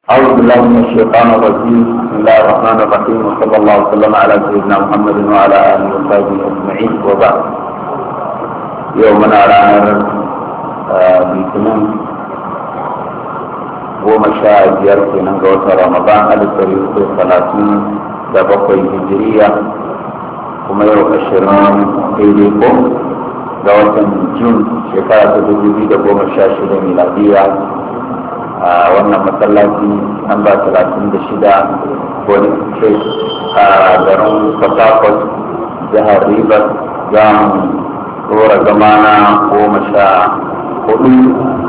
أعوذ بالله من الشيطان الرجيم بسم الله الرحمن الرحيم وصلى الله وسلم على سيدنا محمد وعلى آله وصحبه أجمعين وبعد يومنا رانا بيتنين goma sha biyar kenan ga watan ramadan alif dari hudu talatin da bakwai hijiriya kuma yau ashirin daidai ko ga watan jun shekara ta dubu biyu da goma sha shida miladiya a wannan masallaci an ba talatin da shida wani ce a garin port jihar rivers za mu rora zama na goma sha hudu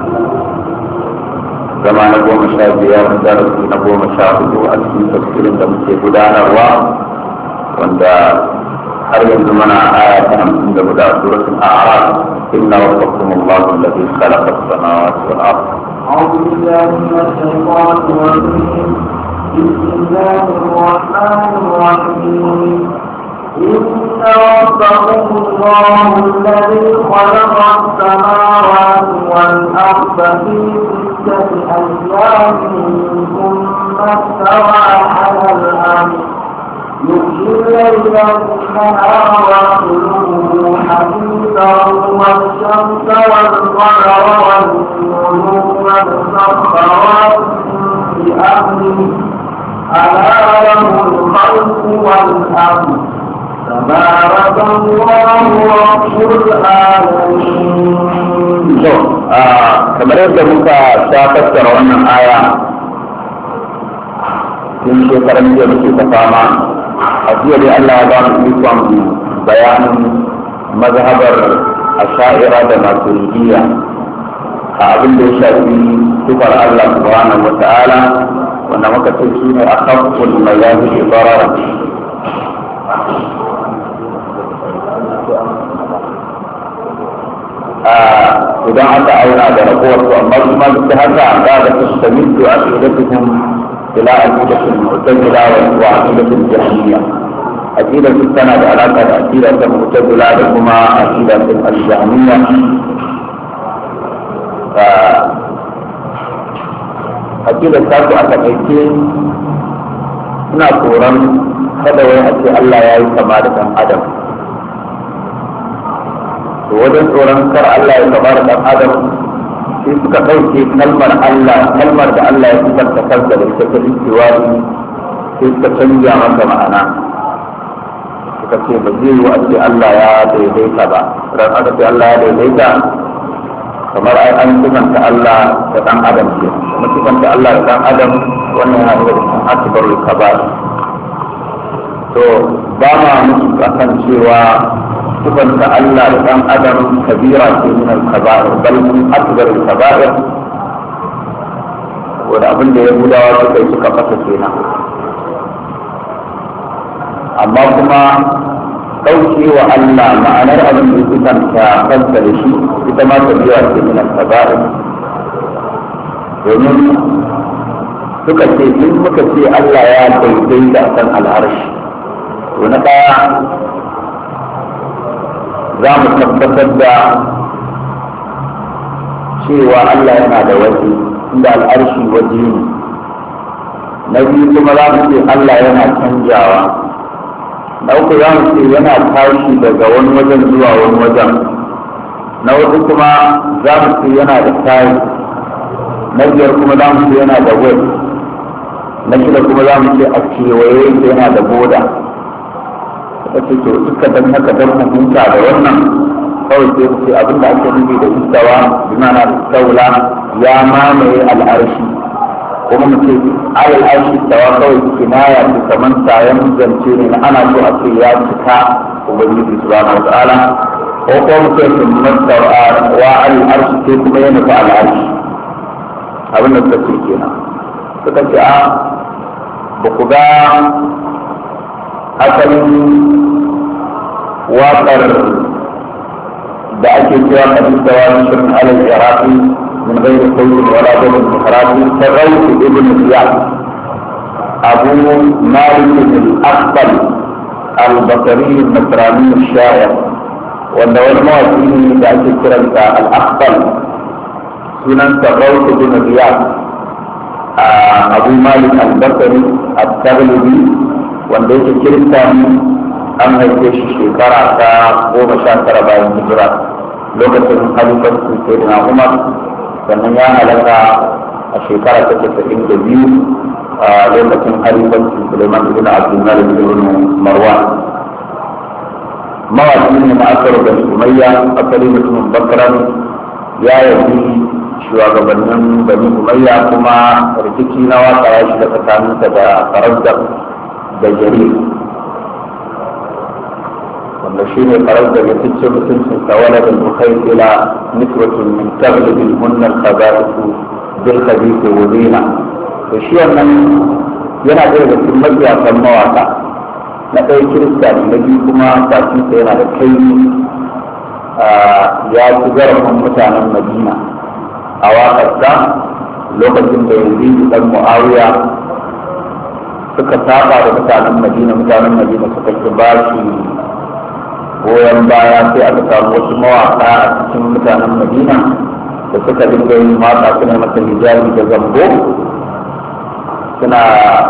zama na goma sha biyar darasi na goma sha hudu a cikin tafsirin da muke gudanarwa wanda har yanzu mana aya ta hamsin da guda suratul a'raf inna rabbakum allahu alladhi khalaqa as-samawati wal ardh أعوذ بالله من الشيطان الرجيم بسم الله الرحمن الرحيم إن ربكم الله الذي خلق السماوات والأرض في ستة أيام ثم استوى على الأرض يحيي الليل والنهار واطلبه حديثا والشمس والقمر والنجوم مسخرات بأمره ألا له الخلق والأمر تبارك الله رب العالمين. kamar yadda muka sha fassara wannan aya tun shekaran jiya muke ta fama a jiya dai Allah ya ba mu ikon bayanin mazhabar asha'ira da maturidiyya a abin da ya shafi sifar Allah subhanahu wa ta'ala wanda muka ce shi ne a kafin mazahi ibarara idan aka auna da ragowar su amma kuma duk haka za ga tastamidu a aqidatuhum ila aqidatul mu'tazila wa aqidatul jahmiyya aqida su tana da alaka da aqida ta mu'tazila da kuma aqida ta al-jahmiyya aqida ta su aka kaice suna tsoron kada wai a ce Allah ya yi kama da ɗan adam to wajen tsoron kar Allah ya kama da ɗan adam sai suka ɗauke kalmar Allah kalmar da Allah ya sifanta kansa da ita ta istiwari sai suka canja masa ma'ana suka ce ba zai yi a ce Allah ya daidaita ba ran aka ce Allah ya daidaita kamar ai an sifanta Allah da ɗan adam ke kuma sifanta Allah da ɗan adam wannan yana daga cikin akbarul kabar to ba ma musu akan cewa sifanta Allah da ɗan adam kabira ce min al-kaba'ir bal min akbar al-kaba'ir wanda abin da yahudawa suka yi suka fasa kenan amma kuma ɗauke wa Allah ma'anar abin da sifanta kansa da shi ita ma kabira ce min al-kaba'ir domin suka ce in muka ce Allah ya daidaita kan al'arshi to na ɗaya za mu tabbatar da cewa Allah yana da waje inda al'arshi waje ne na biyu kuma za mu ce Allah yana canjawa na uku za mu ce yana tashi daga wani wajen zuwa wani wajen na uku kuma za mu ce yana da tayi na biyar kuma za mu ce yana da wai na shida kuma za mu ce a kewaye yana da boda suka ce to iska dan haka dan hukunta da wannan kawai sai ku ce abin da ake nufi da istawa bi ma'ana istaula ya mamaye al'arshi kuma mu ce alal arshi tawa kawai kinaya ce kamar sayan zance ne na ana so a ce ya cika ubangiji subhanahu wa ta'ala ko ko mu ce sun mastawa wa alal arshi sai kuma ya nufi al'arshi abin da suka ce kenan suka ce a ba ku ga asalin waƙar da ake cewa hadisa wa shirin alal iraqi min ghairi qawlin wala dalil ihrafi sarraif ibn ziyad abu malik al-aqbal al-basri al-nasrani al-sha'ir wanda wani mawaki ne da ake kiransa al-aqbal sunan sarraif ibn ziyad abu malik al-bakari al-taglibi wanda yake kirista an haife shi shekara ta goma sha tara bayan hijira lokacin halifarsu sai da umar sannan ya halaka a shekara ta casa'in da biyu a lokacin halifarsu suleiman ibn abdulmalik ibn marwan mawaƙi ne na asar da umayya asali mutumin bakran ya yabi shugabannin bani umayya kuma rikici na waka ya shiga tsakaninsa da farazdar da jari wanda shi ne farazdar ya fice mutuncin tawala da muhaifila nisbatun min taglibin munnar khabarisu bil khabisi wa zina to shi wannan yana ɗaya da cikin mabiyasan mawaka na ɗaya kirista ne na biyu kuma bakinsa yana da kai ya ci zarafin mutanen madina a waƙarsa lokacin da yanzu dan mu'awiya suka saba da mutanen madina mutanen madina suka ki ba shi goyon baya sai aka samu wasu mawaƙa a cikin mutanen madina da suka dinga yin waƙa suna masa hijabi da zambo suna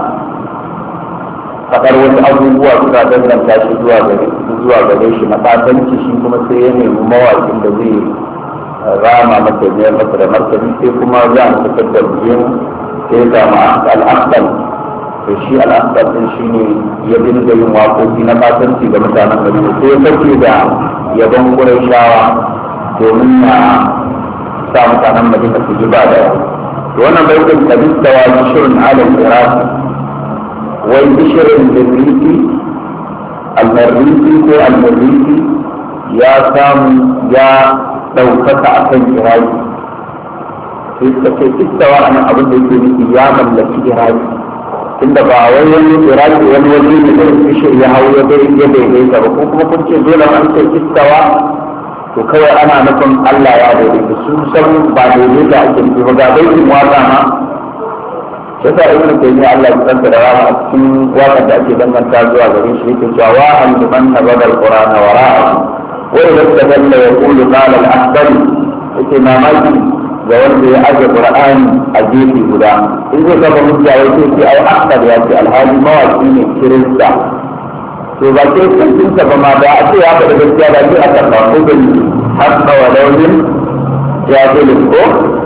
faɗar wasu abubuwa suna danganta shi zuwa gare zuwa gare shi na fatanci shi kuma sai ya nemi mawaƙin da zai rama masa biyar masa da martani sai kuma za a fitar da biyan sai ya samu al'asal to shi al'asal din shi ne ya dinga yin waƙoƙi na fatanci ga mutanen madina sai ya kace da yabon shawa domin na sa mutanen madina su ji ba da to wannan baitin kabis da wa shirin alal iraki wai bishirin lirriti almarriti ko almarriti ya samu ya ɗaukaka a kan iraki sai suka ce istawa a nan abin da yake nufi ya mallaki iraki tunda ba wai wani iraki wani waje ne da bishir ya hau ya bai ya daidaita ba ko kuma kun ce dole an ce istawa to kawai ana nufin Allah ya daidaita su san ba daidaita ake nufi ba ga baitin waka ma sai sa ibnu taymiya Allah ya tsanta da rama a cikin wakar da ake danganta zuwa gare shi yake cewa wa an liman nabada alqur'ana wara'a wa idza tadalla yaqulu qala al-ahbari yake mamaki ga wanda ya aje qur'ani a gefe guda in zai gaba hujja ya ce sai ai ahmad ya ce alhali mawaki ne kirista to ba sai kantinsa ba ma da a ce ya faɗa gaskiya da sai aka samu da hasba wa launin jahilin ko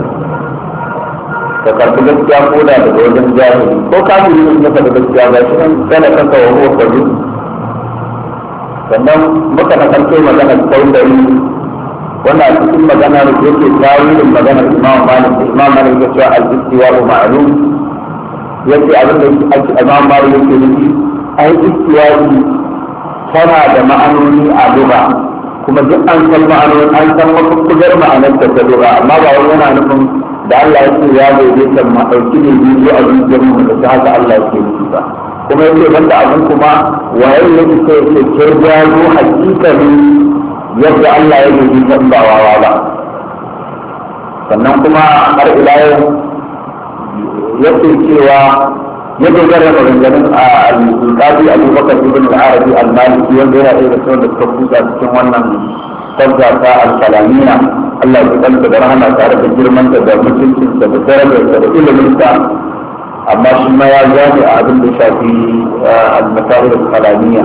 ka karɓi gaskiya ko da daga wajen jahili ko kafiri ne ya faɗa gaskiya ba shi nan kana kanka wa huwa kazu sannan muka na kanto maganar saudari wannan a cikin maganar yake tawilin maganar imam malik da imam malik ya cewa al-istiwa wa ma'lum yace abin da ake imam malik yake nufi ai istiwa tana da ma'anoni a lugha kuma duk an san ma'anoni an san mafukkugar ma'anar ta ta lugha amma ba wani yana nufin da Allah yake ya daidaita ma dauki ne biyu a zuciyar mu da haka Allah yake nufi ba kuma yake banda abin kuma waye yake sai yake kirgaro hakikanin yadda Allah ya yi kan ba wawa ba sannan kuma har ila yau yake cewa ya dogara da maganganun a al-qadi abubakar ibn al-arabi al-maliki wanda yana ɗaya da sauran da suka kusa cikin wannan sabga ta al-kalamiya Allah ya kanta da rahama tare da girman da da mutuncin da da darajar da ilimin sa amma shi ma ya gane a abin da shafi al-masail al-kalamiya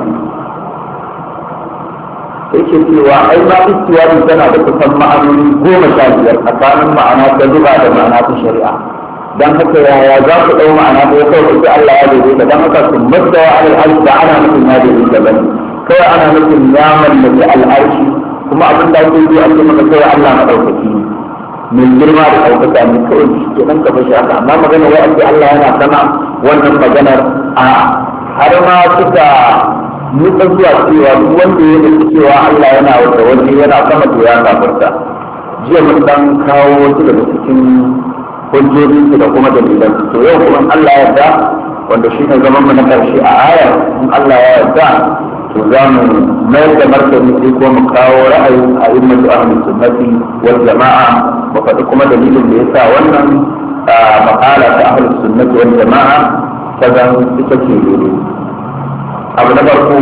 yake cewa ai ma istiwari tana da kusan ma'anoni goma sha biyar tsakanin ma'ana ta zuba da ma'ana ta shari'a dan haka yaya za ku ɗau ma'ana ko kawai ku Allah ya daidaita dan haka sun madda wa alal arshi da ana nufin ya daidaita bane kawai ana nufin ya mallaki al'arshi kuma abin da ake yi a cikin maka kawai Allah madaukaki ne mai girma da ɗaukaka ne kawai shi ke nan gaba shi haka amma magana wai ake Allah yana sama wannan maganar a har ma suka nutsa zuwa cewa duk wanda ya nufi cewa Allah yana wata waje yana sama to ya kafirta jiya mun dan kawo wasu daga cikin hujjojin su da kuma dalilan su to yau kuma Allah ya yarda wanda shi ne zaman mu na karshe a aya in Allah ya yarda to za mu mayar da martani sai kuma mu kawo ra'ayin a immatu ahli sunnati wal jama'a mu faɗi kuma dalilin da yasa wannan makala ta ahli sunnati wal jama'a ta zan ita ce daidai abu na farko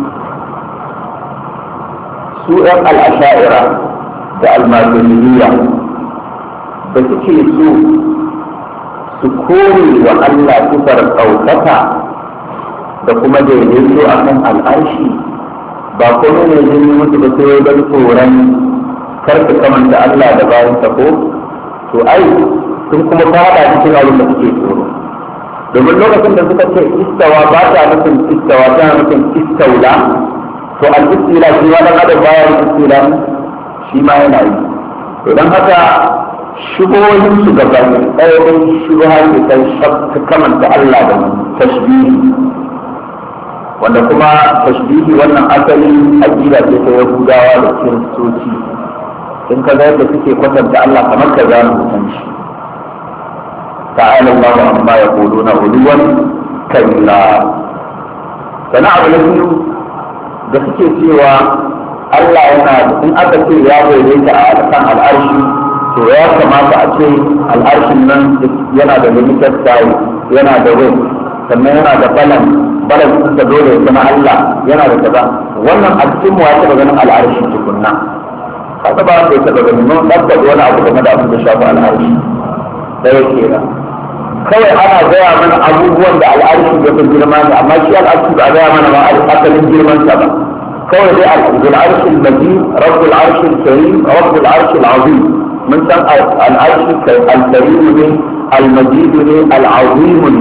su ɗan al'asha'ira da almajiridiyya da suke so su kore wa Allah sifar ɗaukaka da kuma daidaito a kan al'arshi ba kuma ne zai yi musu ba sai don tsoron kar su kamanta Allah da bayan ko to ai sun kuma fada cikin abin da suke tsoro domin lokacin da suka ce istawa ba ta nufin istawa tana nufin istaula to al-istila shi ma dan adam baya istila shi ma yana yi to dan haka shubohin su gaba ɗaya dai shubha ke kai ta kamanta Allah da tashbihi wanda kuma tashbihi wannan asali aqida ce ta Yahudawa da Kiristoci in ka ga yadda suke kwatanta Allah kamar ka za mu san shi ta'ala Allahu amma yaquluna uluwan kabira sana abu na biyu da suke cewa Allah yana in aka ce ya daidaita a kan al'arshi to ya kamata a ce al'arshin nan yana da limited size yana da weight sannan yana da balance balance da dole ya zama Allah yana da kaza wannan a cikin mu ya taɓa ganin al'arshi tukunna kaga ba sai taɓa ganin mun tabbata wani abu game da abin da shafi al'arshi ɗaya kenan kawai ana gaya mana abubuwan da al'arshi ya fi girma ne amma shi al'arshi ba a gaya mana ma asalin girman sa ba kawai dai al'arshi al-majid rabbul arshi al-karim rabbul arshi al-azim mun san al'arshi al-karim ne al-majid ne al-azim ne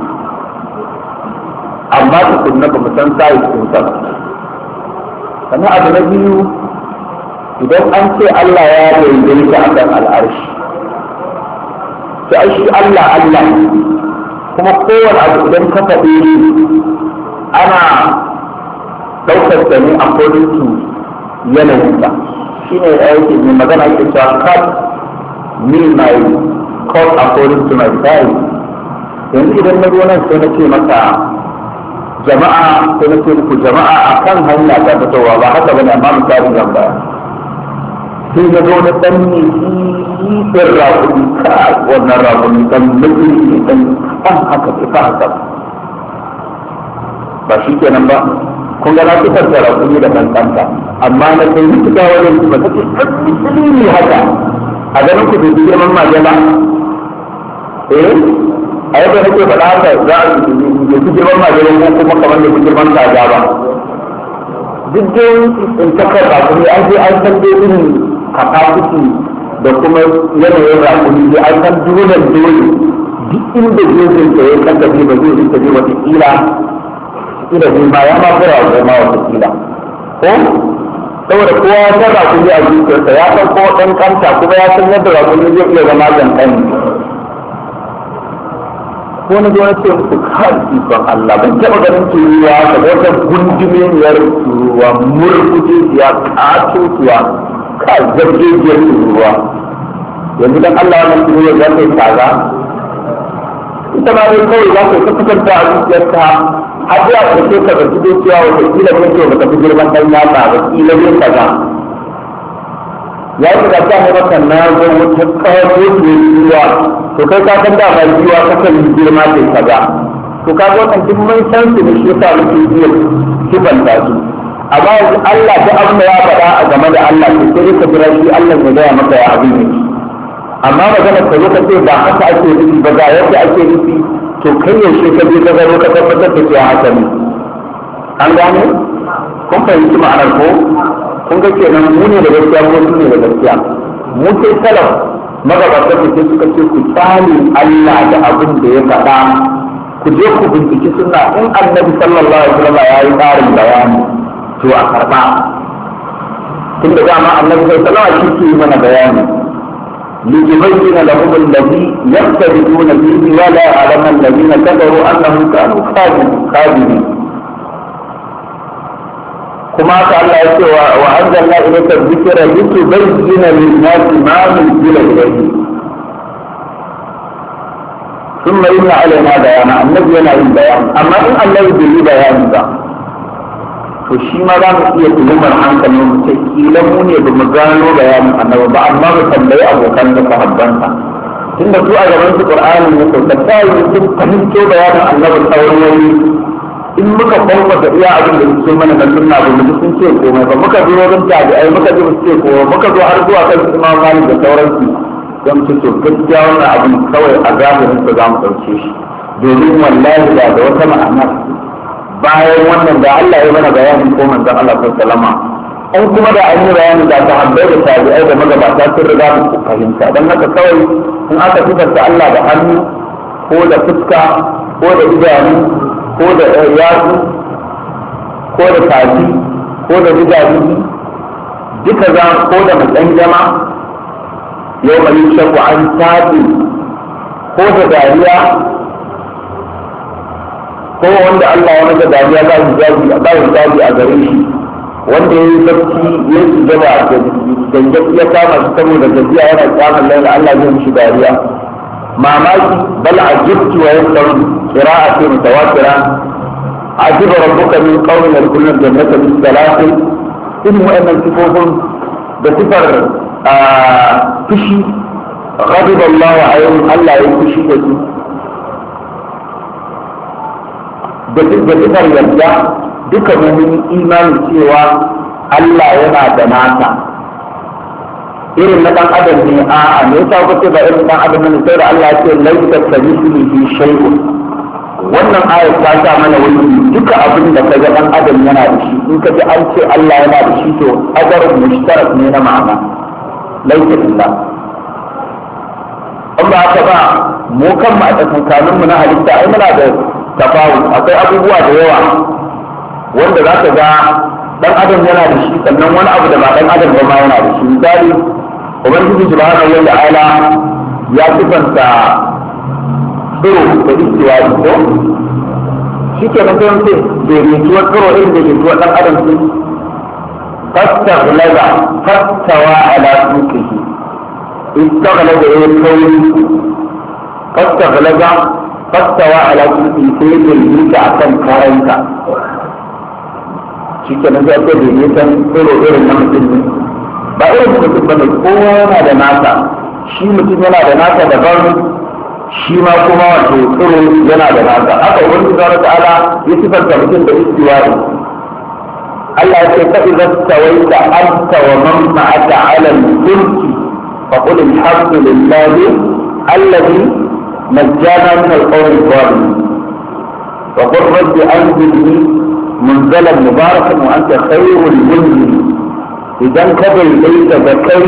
amma tukunna ba mu san sai sun sa sannan abu na biyu idan an ce Allah ya daidaita akan al'arshi to ai shi Allah Allah kuma kowane abu idan ka faɗi ana ɗaukar da ne a kodinsu yanayinsa shi ne aiki mai magana ke cewa cut me my cut according to my size yanzu idan na nan sai na ce maka jama'a sai na ce muku jama'a a kan hanya ta fitowa ba haka bane amma misali zan baya sai na zo na ɗan ne ɗin rakuni ka wannan rakuni ɗan mutum ne ɗan ɗan haka ce fa haka ba shi kenan ba kun ga na fitar da rakuni da kankanta amma na kai yi fita wani su ba take ɗan mutum ne haka a ganin ku bai girman majala eh a yadda nake faɗa haka za a yi fi girman majala ko kuma kamar da fi girman kaza ba duk dai in ta kan rakuni an je an san dai irin capacity da kuma yanayin rakuni da an san dole dole duk inda jirgin da ya kasafe ba zai rika je wata kila kila zai ma ya ma fura wa ma wata kila ko saboda kowa ya san rakuni a zuciyarsa ya san ko ɗan kanta kuma ya san yadda rakuni zai iya zama kankani ko na zuwa ce musu kan ikon Allah ban taɓa ganin turuwa da wata gundumiyar turuwa murkuje ya ƙato tuwa ka zargejiyar turuwa yanzu dan Allah wannan turuwa za ta yi kaza ita ma dai kawai za ta kusanta a zuciyarta har zuwa ƙarshe ka ga gido cewa wata kila ne ce ba ta fi girman ɗan yatsa ba kila ne kaza ya yi da ta maka na zo wata kawo turuwa to kai ka san dama jiwa ta kan girma ce kaza to ka ga wannan duk mun san su ne shi yasa muke iya kibanta su amma yanzu Allah ta abin da ya faɗa a game da Allah to sai ka jira shi Allah ya gaya maka ya abin ne amma magana ka zo ka ce ba haka ake nufi ba ga yadda ake nufi to kai yaushe ka je ka gano ka tabbatar da cewa haka ne an gane kun fahimci ma'anar ko kun ga kenan mu ne da gaskiya ko su ne da gaskiya mu sai salaf magabatan da suka ce ku tsani Allah da abin da ya faɗa ku je ku binciki suna in annabi sallallahu alaihi wasallam ya yi ƙarin bayani to a karɓa tun da dama annabi sallallahu alaihi wasallam shi ke mana bayani ليبين لهم الذي يختلفون فيه ولا يعلم الذين كفروا انهم كانوا كاذبين كما قال الله وانزلنا اليك الذكر لتبين للناس ما نزل اليه ثم ان علينا بيانا النبي yana yin bayani amma in Allah bai yi bayani ba to shi ma za mu iya tuhumar hankalin mu sai kila mu ne ba mu gano bayanin annabi ba amma mu tambayi abokan da sahabbansa tunda su a gaban su qur'ani ne to ta tayi sun fahimto bayanin annabi sauran wani in muka kwamfa da iya abin da suke mana na sunna ba mu sun ce komai ba muka zo wurin tabi'ai muka ji su ce komai muka zo har zuwa kan imam malik da sauransu don su to gaskiya wannan abin kawai a zahirin sa za mu ɗauke shi domin wallahi da da wata ma'ana bayan wannan da Allah ya mana bayanin ko manzon Allah sallallahu alaihi in kuma da an yi bayani da sahabbai da tabi'ai da magabata sun riga mu fahimta don haka kawai in aka fitarta Allah da hannu ko da fuska ko da idanu ko da yatsu ko da tafi ko da gidaje duka za ko da matsan jama yau mai shaku an tafi ko da dariya ko wanda Allah ya masa dariya ba shi jaji ba shi jaji a gare shi wanda ya yi barci ya yi gaba da ya kama shi saboda gajiya yana kyamun laila Allah zai mishi dariya mamaki bal ajibtu wa yasaru qira'atu mutawatira ajiba rabbuka min qawmin yadkhuluna al-jannata bi salatin in wa'annan sifofin da sifar fushi غضب الله عليهم الله يكشي da su da sifar yadda duka mun imani cewa Allah yana da nasa irin na dan adam ne a a me yasa ku ce ba irin dan adam ne sai da Allah ya ce laisa kamithlihi shay'un wannan aya ta sa mana wani duka abin da kaga dan adam yana da shi in ka ji an ce Allah yana da shi to ajarun mushtarak ne na ma'ana laisa billah in ba haka ba mu kan ma a tsakanin mu na halitta ai muna da tafawu akwai abubuwa da yawa wanda za ka ga dan adam yana da shi sannan wani abu da ba dan adam ba ma yana da shi misali ubangiji subhanahu wa ta'ala ya sifanta tsiro da istiwa ko shi ke nan sai ce da rituwa tsiro irin da rituwa dan adam su fastaghlaza fastawa ala suqihi istaghlaza ya kauri fastaghlaza fastawa ala suqihi sai ya rika akan kayanka shi ke nan zai ce da ne san tsoro irin na mutum ne ba irin mutum ba ne kowa yana da nasa shi mutum yana da nasa daban shi ma kuma wato tsoro yana da nasa haka wani subhanahu ta'ala ya sifanta mutum da istiwa'i Allah ya ce fa idza tawaita anta wa man ma'aka 'ala al-fulki fa qul alhamdulillahi alladhi najjana min al-qawmi adh-dhalimin wa qul rabbi anzilni منزلا مباركا وانت خير المنزل idan ka daidaita da kai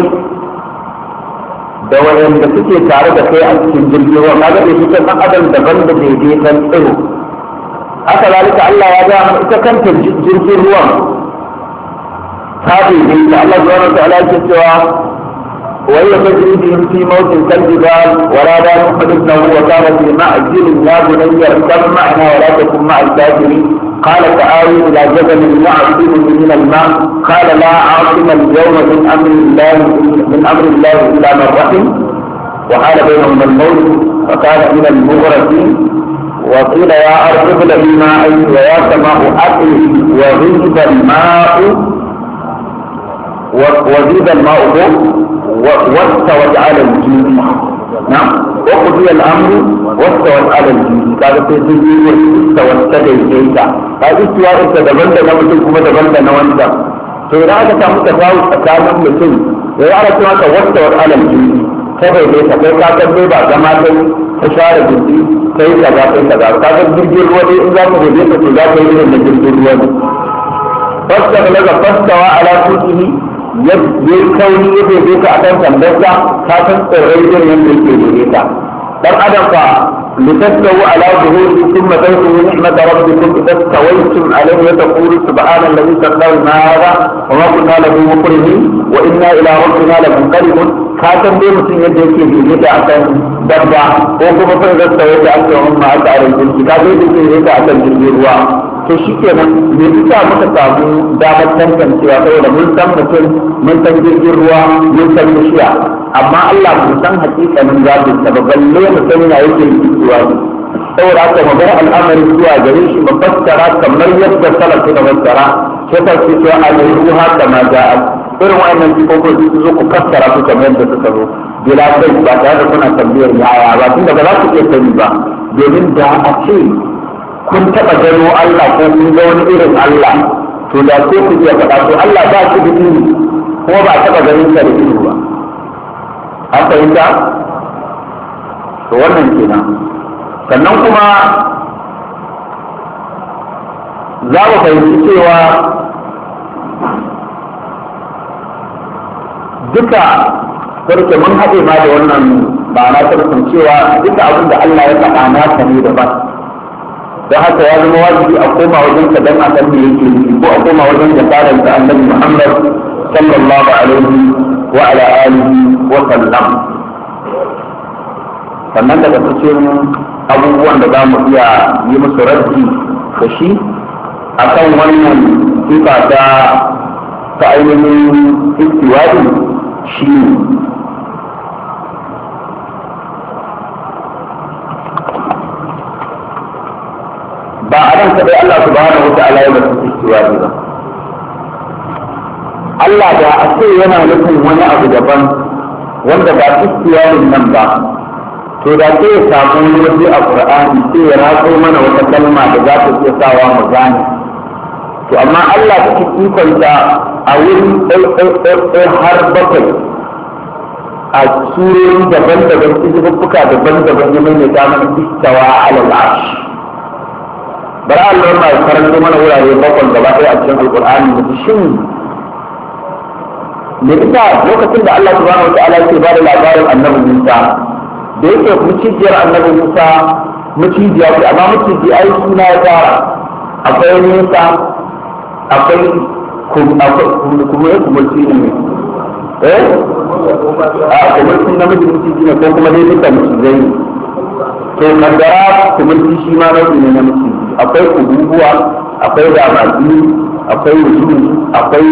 da wayanda suke tare da kai a cikin jirgin ruwa kaga da shi kan adam daban da daidaitan tsiro haka zalika Allah ya ga mana ita kanta jirgin ruwan ta daidaita Allah subhanahu wa ta'ala yake cewa وهي تجري بهم في موت كالجبال ولا لا ابنه وكان في معزل يا بني اركب معنا ولا تكن مع الكافرين قال تعالوا الى جبل يعصمني من الماء قال لا عاصم اليوم من امر الله من امر الله الا من رحم وحال بينهما الموت فكان من المغرقين وقيل يا ارض ابلغي ماء ويا سماء اقلي وغيب الماء وزيد الماء واستوت على الجود نعم وقضي الامر واستوت على الجود kaga sai sun yi واستوت تدaidaita ka istiwa ita daban da na mutum kuma daban da na wanda to idan aka samu tafawu tsakanin mutum ya yi ana cewa ka واستوت على الجود ta daidaita kai ka san dai ba zama kai ta share jiki kai kaza kai kaza ka ga jirgin ruwa dai in za ka gobe ka to za ka yi irin da jirgin ruwa ne fasta laga fastawa ala tuqihi ya yi kauni ya bai ka a kan sandarsa ka san tsirrai irin yadda yake dole ta dan adam fa litastawu ala zuhuri thumma tadkhulu ni'mata rabbikum idza stawaytum alayhi wa taqulu subhana alladhi sakhkhara lana hadha wa ma kunna lahu muqrinin wa inna ila rabbina lamunqalibun ka san dai mutum yadda yake dole ta a kan dabba ko kuma fa idza stawayta aka wa ma aka alayhi ka dai yake dole ta a kan jirgin ruwa to shi kenan me yasa muka samu damar tantancewa saboda mun san mutum mun san jirgin ruwa mun san bishiya amma Allah mun san hakikanin zabin sa ba balle mu san ya yake ruwa saboda haka mu bar al'amari zuwa gare shi mu fassara kamar yadda salaf suka fassara sai ta ce cewa al-ruha kama ja'a irin wa'annan sifofin su zo ku fassara su kamar yadda suka zo bila kai ba tare da kuna tambayar yaya ba tunda ba za ku iya sani ba domin da a ce kun taɓa gano Allah ko kun ga wani irin Allah to da ko ku iya faɗa to Allah ba shi da ilimi kuma ba taɓa ganin sa da ilimi ba an fahimta to wannan kenan sannan kuma za mu fahimci cewa duka sarki mun haɗe ma da wannan ma'ana ta cewa duka abin da Allah ya faɗa nasa ne daban don haka ya zama wajibi a koma wajen ka dan a san me yake nufi ko a koma wajen da tsarin sa annabi Muhammad sallallahu alaihi wa ala alihi wa sallam sannan daga cikin abubuwan da za mu iya yi musu raddi da shi akan wannan sifa ta ta ainihin istiwadi shi ba a nan kaɗai Allah subhanahu wa ta'ala ya basu istiwadi ba Allah da a ce yana nufin wani abu daban wanda ba istiwadin nan ba to da sai ya samu wani waje a Qur'ani sai ya ratso mana wata kalma da za ta iya sawa mu gane to amma Allah ta ikonta a wurin ɗaiɗaiɗaiɗai har bakwai a surori daban-daban izububbuka daban-daban ya maimaita mana istawa alal arsh bari Allah ma ya karanto mana wurare bakwai gaba ɗaya a cikin alƙur'ani da shin me ita lokacin da Allah subhanahu wa ta'ala ke ba da labarin annabi Musa da yake mucijiyar annabi Musa mucijiya ce amma muciji ai suna ya fara akwai nesa akwai kuma ya kumurci ne eh a kumurci namiji muciji ne ko kuma dai duka mucizai ne to kaddara kumurci shi ma nau'i ne na muciji akwai kububuwa akwai ramadi akwai wujudu akwai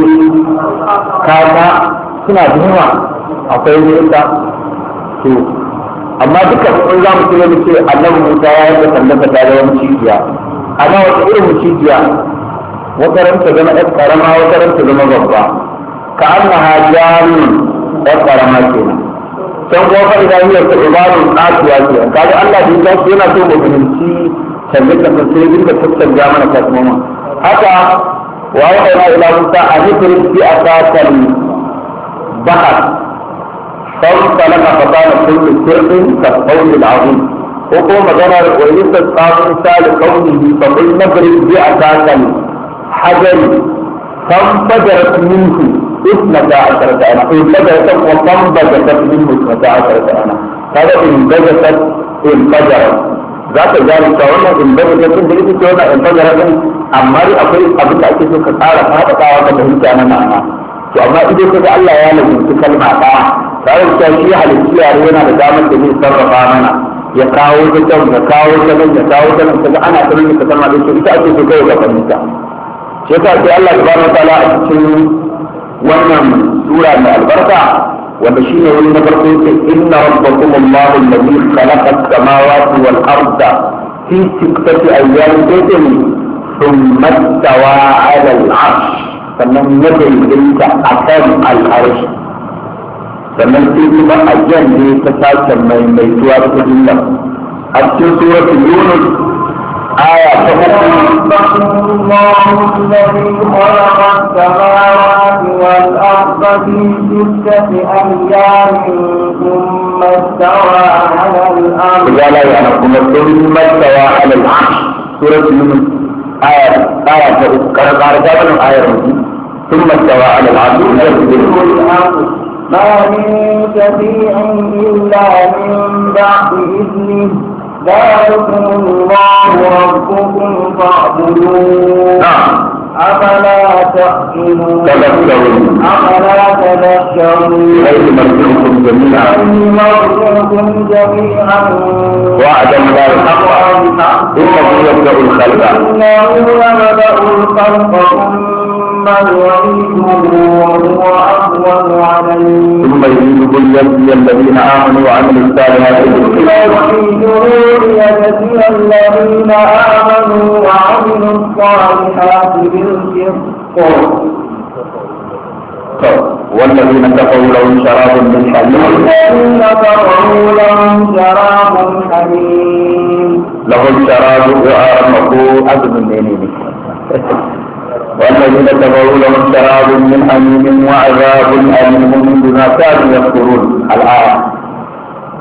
kaka suna da yawa akwai nesa to amma duka sun za mu kira mu ce annabi Musa ya yi sallaka ta da wani cibiya amma wata irin cibiya wata ranta zama ɗan karama wata ranta zama babba ka an na hajjani ɗan karama kenan can kuma fa idan yau ta ibarun ƙatuwa ke kaga Allah da ya su yana so mu fahimci canje canje sai dinga tattanja mana kasmoma haka wa ya ila ila Musa a hikrin fi asakal bahar فانطلق فقال كل سر كالقول العظيم وقوم مجرى ويستسقى موسى لقومه فقل نضرب بعصاك الحجر فانفجرت منه اثنتا عشرة أنا انفجرت وفانبجست منه اثنتا عشرة أنا هذا انبجست انفجرت ذات ذلك وانا انبجست انت لسه وانا انفجرت amma dai akwai abin da ake so ka tsara faɗaɗawa ka fahimta na ma'ana to amma idan ka ga Allah ya lalunci kalma ɗaya tare da shi halittu yare yana da damar da zai sarrafa mana ya kawo ta can ya kawo ta nan ya kawo ta nan kaga ana ta nan ka sama da shi ita ake so kai ga fahimta shi yasa sai Allah subhanahu wataala a cikin wannan sura mai albarka wanda shine wani na farko yake inna rabbakum Allahu alladhi khalaqa as-samawati wal arda fi sittati ayyamin sayyi thumma istawa 'ala al-'arsh sannan ya daidaita akan al-arsh sannan sai kuma a jan ne ta sake maimaituwa ta jumla a cikin suratul yunus aya ta uku الله الذي خلق السماوات والأرض في ستة أيام ثم استوى على الأرض إذا لا يعلمكم ثم استوى على العرش سورة يونس آية آية ta uku kana ƙara ta wannan ayar mutum ثم استوى على العرش يسبح الأرض ما من شفيع إلا من بعد إذنه ذلكم الله ربكم فاعبدوه نعم أفلا تأكلون تذكرون أفلا تذكرون إليه مرجعكم جميعا إني مرجعكم جميعا وعدا لا الحق إنه يبدأ الخلق إنه يبدأ الخلق ثم يعيده وهو أهون عليه ثم يريد ليجزي الذين آمنوا وعملوا الصالحات ليجزي الذين آمنوا وعملوا الصالحات بالقسط والذين كفروا لهم شراب من حميم الذين كفروا لهم شراب حميم لهم شراب وآرمقوا أذن منين والذين كفروا لهم شراب من حميم وعذاب أليم بما كانوا يكفرون الآية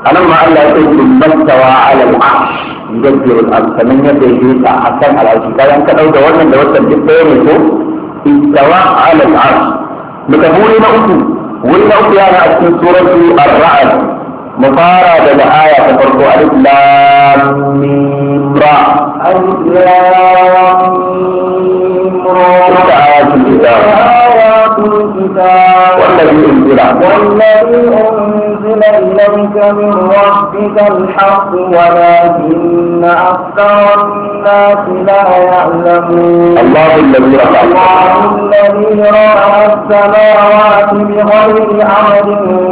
anan ma Allah ya ce mastawa ala al-arsh yudabbiru al-amr sannan ya daidaita akan al-arsh kayan ka dauka wannan da wannan duk ɗaya ne ko istawa ala al-arsh muka wuri na uku wuri na uku yana a cikin suratu ar-ra'd mu fara daga aya ta farko alif lam mim ra ألف لام ميم را tilka ayatul kitab آيات الكتاب والذي انزل والذي أنزل إليك من ربك الحق ولكن أكثر الناس لا يعلمون الله الذي رفع الله الذي رفع السماوات بغير عمد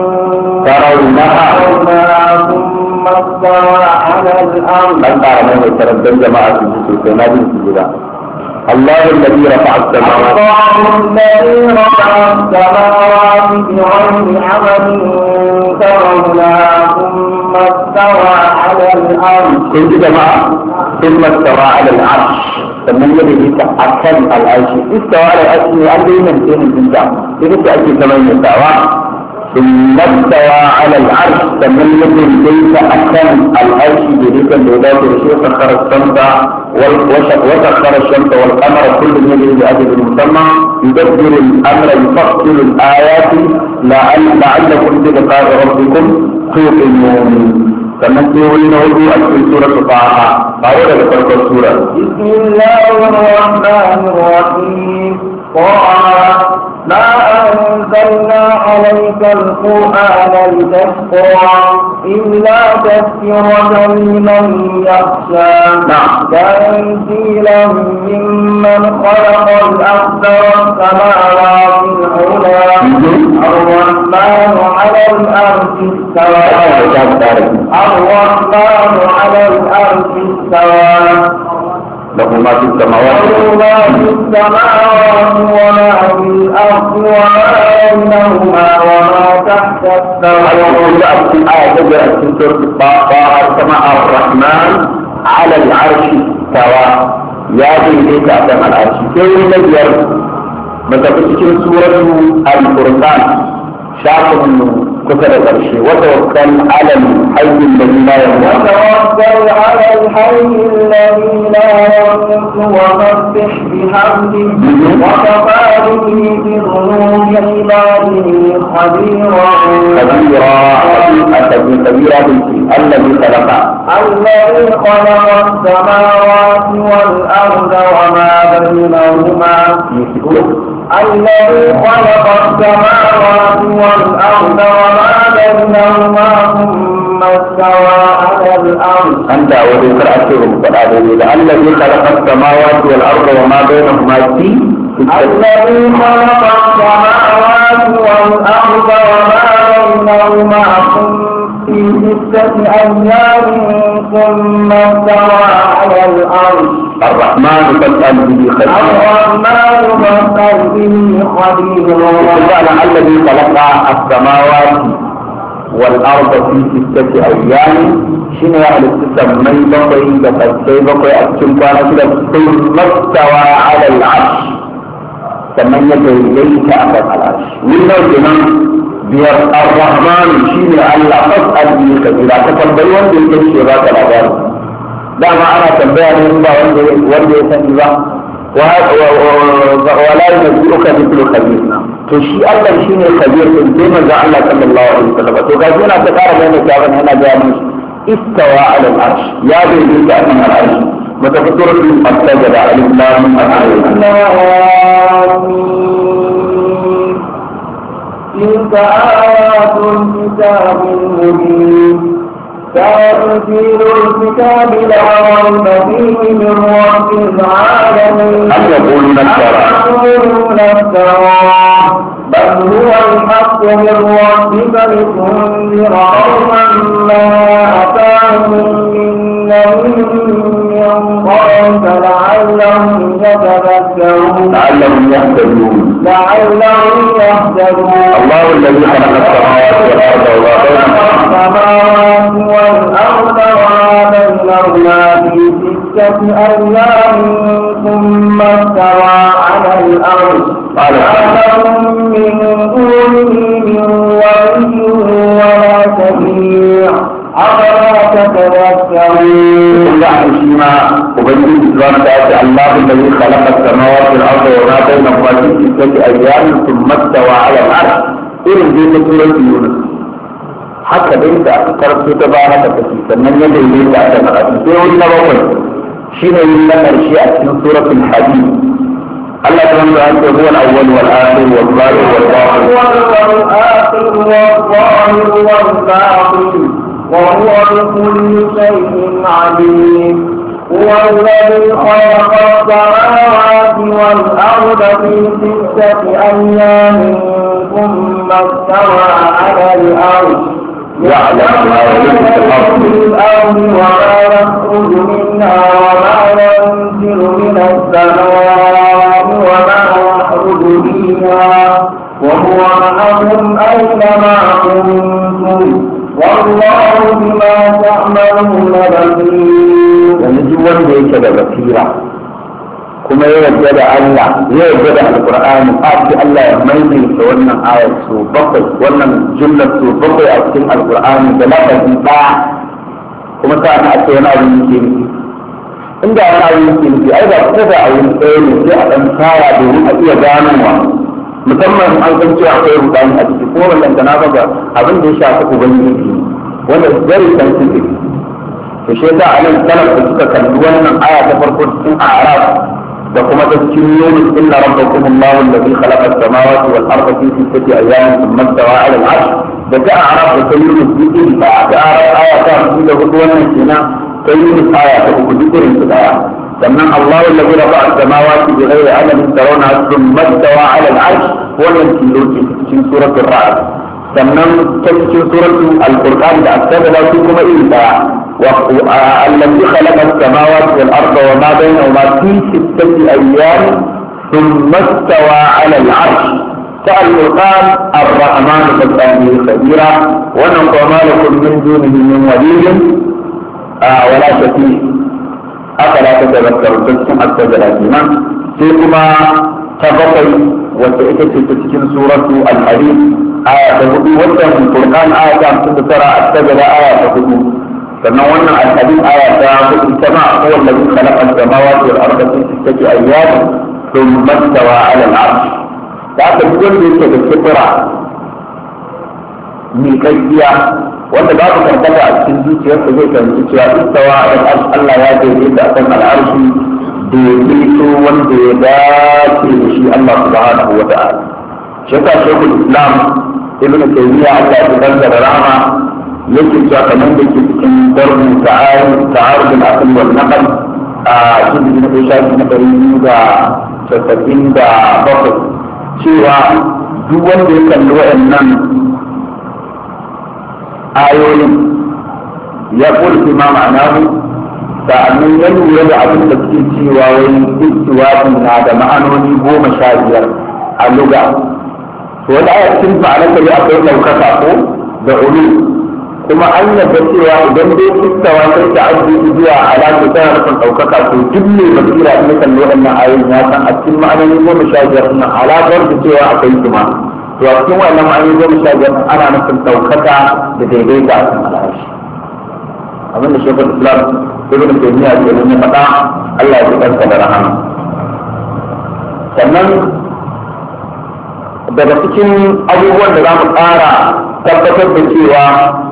ترونها ترونها ثم استوى على الأرض من قال من يتردد جماعة الجسوس نادي الجزاء الله الذي رفع السماوات الله الذي رفع السماوات بغير عمد ترونها ثم استوى على الأرض كنت جماعة ثم استوى على العرش sannan ya daidaita a kan al'arshi istawa da al'arshi an dai nan sai mun ta ita ce ake zaman yasawa ثم استوى على العرش فمن يكن ليس أكن العرش بريكا لولاة الشيء سخر الشمس وال- وش- وسخر الشمس والقمر كل يجري بأجل مسمى يدبر الأمر يفصل الآيات لعل لعلكم بلقاء ربكم توقنون فمن تقولين وجوه في سورة طه قالوا لك فرق السورة بسم الله الرحمن الرحيم طه ما أنزلنا عليك القرآن لتشقى إلا تذكرة لمن يخشى نعم. تنزيلا ممن خلق الأرض والسماوات العلى الرحمن على الأرض استوى الرحمن على الأرض استوى له ما في السماوات له ما في السماوات وما في الأرض وما بينهما وما تحت الثرى آية تجرى في سورة الطاقة سماء الرحمن على العرش استوى يا بيت أدم العرش كيف نجر متى سورة الفرقان شاف كتب العرش وتوكل على الحي الذي لا يموت وتوكل على الحي الذي لا يموت وسبح بحمده وكفى به بذنوب عباده خبيرا كبيرا كبيرا الذي خلق الذي خلق السماوات والأرض وما بينهما الذي خلق السماوات والأرض وما بينهما ثم استوى على الأرض أنت وذكر أشهر فالآدمي الذي خلق السماوات والأرض وما بينهما في الذي خلق السماوات والأرض وما بينهما في ستة أيام ثم استوى على الأرض الرحمن فاسأل به خبيرا الرحمن فاسأل به خبيرا وقال الذي خلق السماوات والأرض في ستة أيام شنو أهل السمي بقي بقي بقي أكتم كان كده ثم استوى على العرش sannan ya daidaita a kan al'arshi wannan kenan biyar ar-rahman shine Allah fas'al bi kabira ka tambayi wanda yake ce ba ka labari dama ana tambaya ne in ba wanda wanda ya sani ba wala yunzi'uka mithlu khabir to shi Allah shine khabir din sai manzo Allah sallallahu alaihi wasallam to ga yana ta fara mai tawon yana ga mun istawa ala al-arsh ya daidaita a kan al'arshi متفكرة السجدة ألف لام آمين تلك آيات الكتاب المبين تنزيل الكتاب لا ريب فيه من رب العالمين أم يقولون افترى يقولون افتراه بل هو الحق من ربك لتنذر قوما ما أتاهم من نبي من قبلك لعلهم يتذكرون لعلهم يهتدون لعلهم يهتدون الله الذي خلق السماوات والأرض وما بينهما السماوات والأرض وما بينهما في ستة أيام ثم استوى على الأرض قال ما لهم من دونه من ولي ولا شفيع أفلا تتذكرون kun ga an shi ma ubangiji subhanahu wa ta'ala Allahu alladhi khalaqa as-samawati wal arda wa ma bainahuma fi sittati ayyamin thumma istawa 'ala al-'arsh irin dai ta surati Yunus haka dai da aka karanta ta baya haka take sannan ya daidaita a kan karatu sai wani na bakwai shine yin na karshe a cikin suratul hadid Allah ta wanda ake huwa al-awwal wal akhir wal zahir wal batin والآخر والظاهر والباطن وهو بكل شيء عليم هو الذي خلق السماوات والأرض في ستة أيام ثم استوى على الأرض يعلم ما يلج في الأرض في الأرض وما يخرج منها وما ينزل من السماء وما يخرج فيها وهو معكم أينما كنتم والله بما تعملون بصير yanzu duk wanda yake da basira kuma ya yarda da Allah ya yarda da alqur'ani a ce Allah ya maimaita wannan ayar su bakwai wannan jumlar su bakwai a cikin alqur'ani da lafazi ɗaya kuma ta na ce wani abu yake nufi inda wani abu yake nufi ai ba kusa da abu ɗaya ne sai a ɗan tsara domin a iya ganowa musamman an san cewa akwai rudani a ciki kuma wannan da na ga abin da ya shafi ubangiji wanda very sensitive to shi yasa anan salaf da suka kalli wannan aya ta farko cikin a'raf da kuma ta cikin yunus inna rabbakum allahu alladhi khalaqa as-samawati wal arda fi sittati ayyamin thumma istawa 'ala al-'arsh da ta a'raf da ta yunus duk iri ba ta a'raf aya ta hamsin da hudu wannan kenan ta yunus aya ta uku duk irin su daya sannan allahu alladhi rafa'a as-samawati bighayri 'amalin tarawna thumma istawa 'ala al-'arsh wannan kilo ce cikin suratul ra'd sannan ta cikin suratul al-qur'an da asabala su kuma iri daya الذي خلق السماوات والأرض وما بينهما في ستة أيام ثم استوى على العرش سأل القرآن الرحمن فاسأله خبيرا ونقى ما لكم من دونه من ولي آه ولا شفيع أفلا تتذكرون تسمع السجل الإيمان فيكما تبقي وتأتي تسكن سورة الحديث آية تهدو وتهم القرآن آية ترى السجل آية تهدو sannan wannan alhadin aya ta hudu sama huwa allazi khalaqa as-samawati wal arda fi sittati ayyamin thumma istawa 'ala al-'arsh da aka duk wanda yake da kibra mai gaskiya wanda babu karkata a cikin zuciyarsa zai fahimci cewa istawa 'ala al-'arsh Allah ya daidaita akan al-'arshi daidaito wanda ya dace da shi Allah subhanahu wa ta'ala shi yasa shekul islam ibnu taymiya Allah ya kaddara rahama yake cewa kamar da ke cikin darbu ta'arud al-aql wal naql a cikin da shafi na ɗari biyu da casa'in da bakwai cewa duk wanda ya kalli waɗannan ayoyin ya kulki ma ma'anahu sa'annan ya lura da abin da suke cewa wai istiwafi na da ma'anoni goma sha biyar a luga to wani aya cikin ma'anar da akwai ɗaukaka ko da ulu kuma an yadda cewa idan dai istawa sai ta aji zuwa alaƙa tana nufin ɗaukaka to duk mai basira in kan waɗannan ayoyin ya san a cikin ma'anoni goma sha biyar nan alaƙar da cewa akwai su ma to a cikin wannan ma'anoni goma sha biyar ana nufin ɗaukaka da daidaita a cikin al'ashi abin da shekul islam ibn taymiya ke nuna faɗa Allah ya kansa da rahama sannan daga cikin abubuwan da za mu ƙara tabbatar da cewa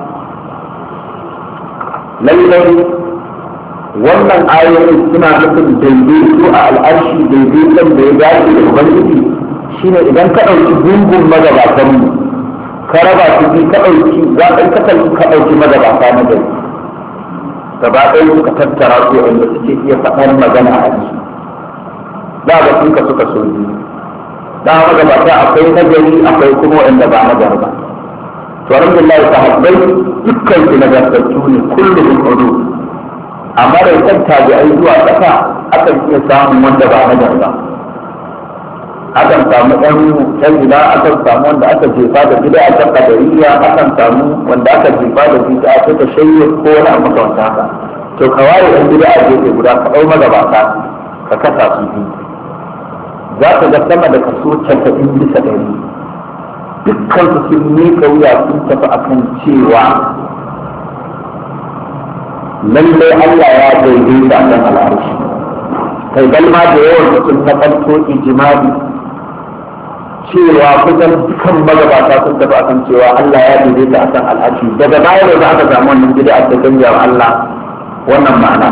lallai wannan ayoyin suna nufin daidaito a al'arshi daidaiton da ya dace da ubangiji shine idan ka ɗauki gungun magabatanmu ka raba su bi ka ɗauki za ka ka ka ɗauki magabata na gari gaba ɗaya suka tattara su wanda suke iya faɗar magana a ji da ba sun ka suka so biyu da magabata akwai nagari akwai kuma wanda ba nagari ba to alhamdulillah sahabbai dukkan su nagartattu ne kullum hudu amma da kan tabi'ai zuwa ƙasa akan iya samun wanda ba nagari ba akan samu ɗan ɗan gida akan samu wanda aka jefa da gida a kan kadariya akan samu wanda aka jefa da gida a ta shayye ko wani abu makamanta haka to ka ware ɗan gida a gefe guda ka ɗau magabata ka kasa su biyu za ka ga sama da kaso casa'in bisa ɗari dukkan su sun miƙa wuya sun tafi akan cewa lalle Allah ya daidaita kan al'arshi kai balma da yawan mutum na farko ijimali cewa kusan dukkan magabata sun tafi akan cewa Allah ya daidaita akan al'arshi daga baya da aka samu wannan gida a cikin wa Allah wannan ma'ana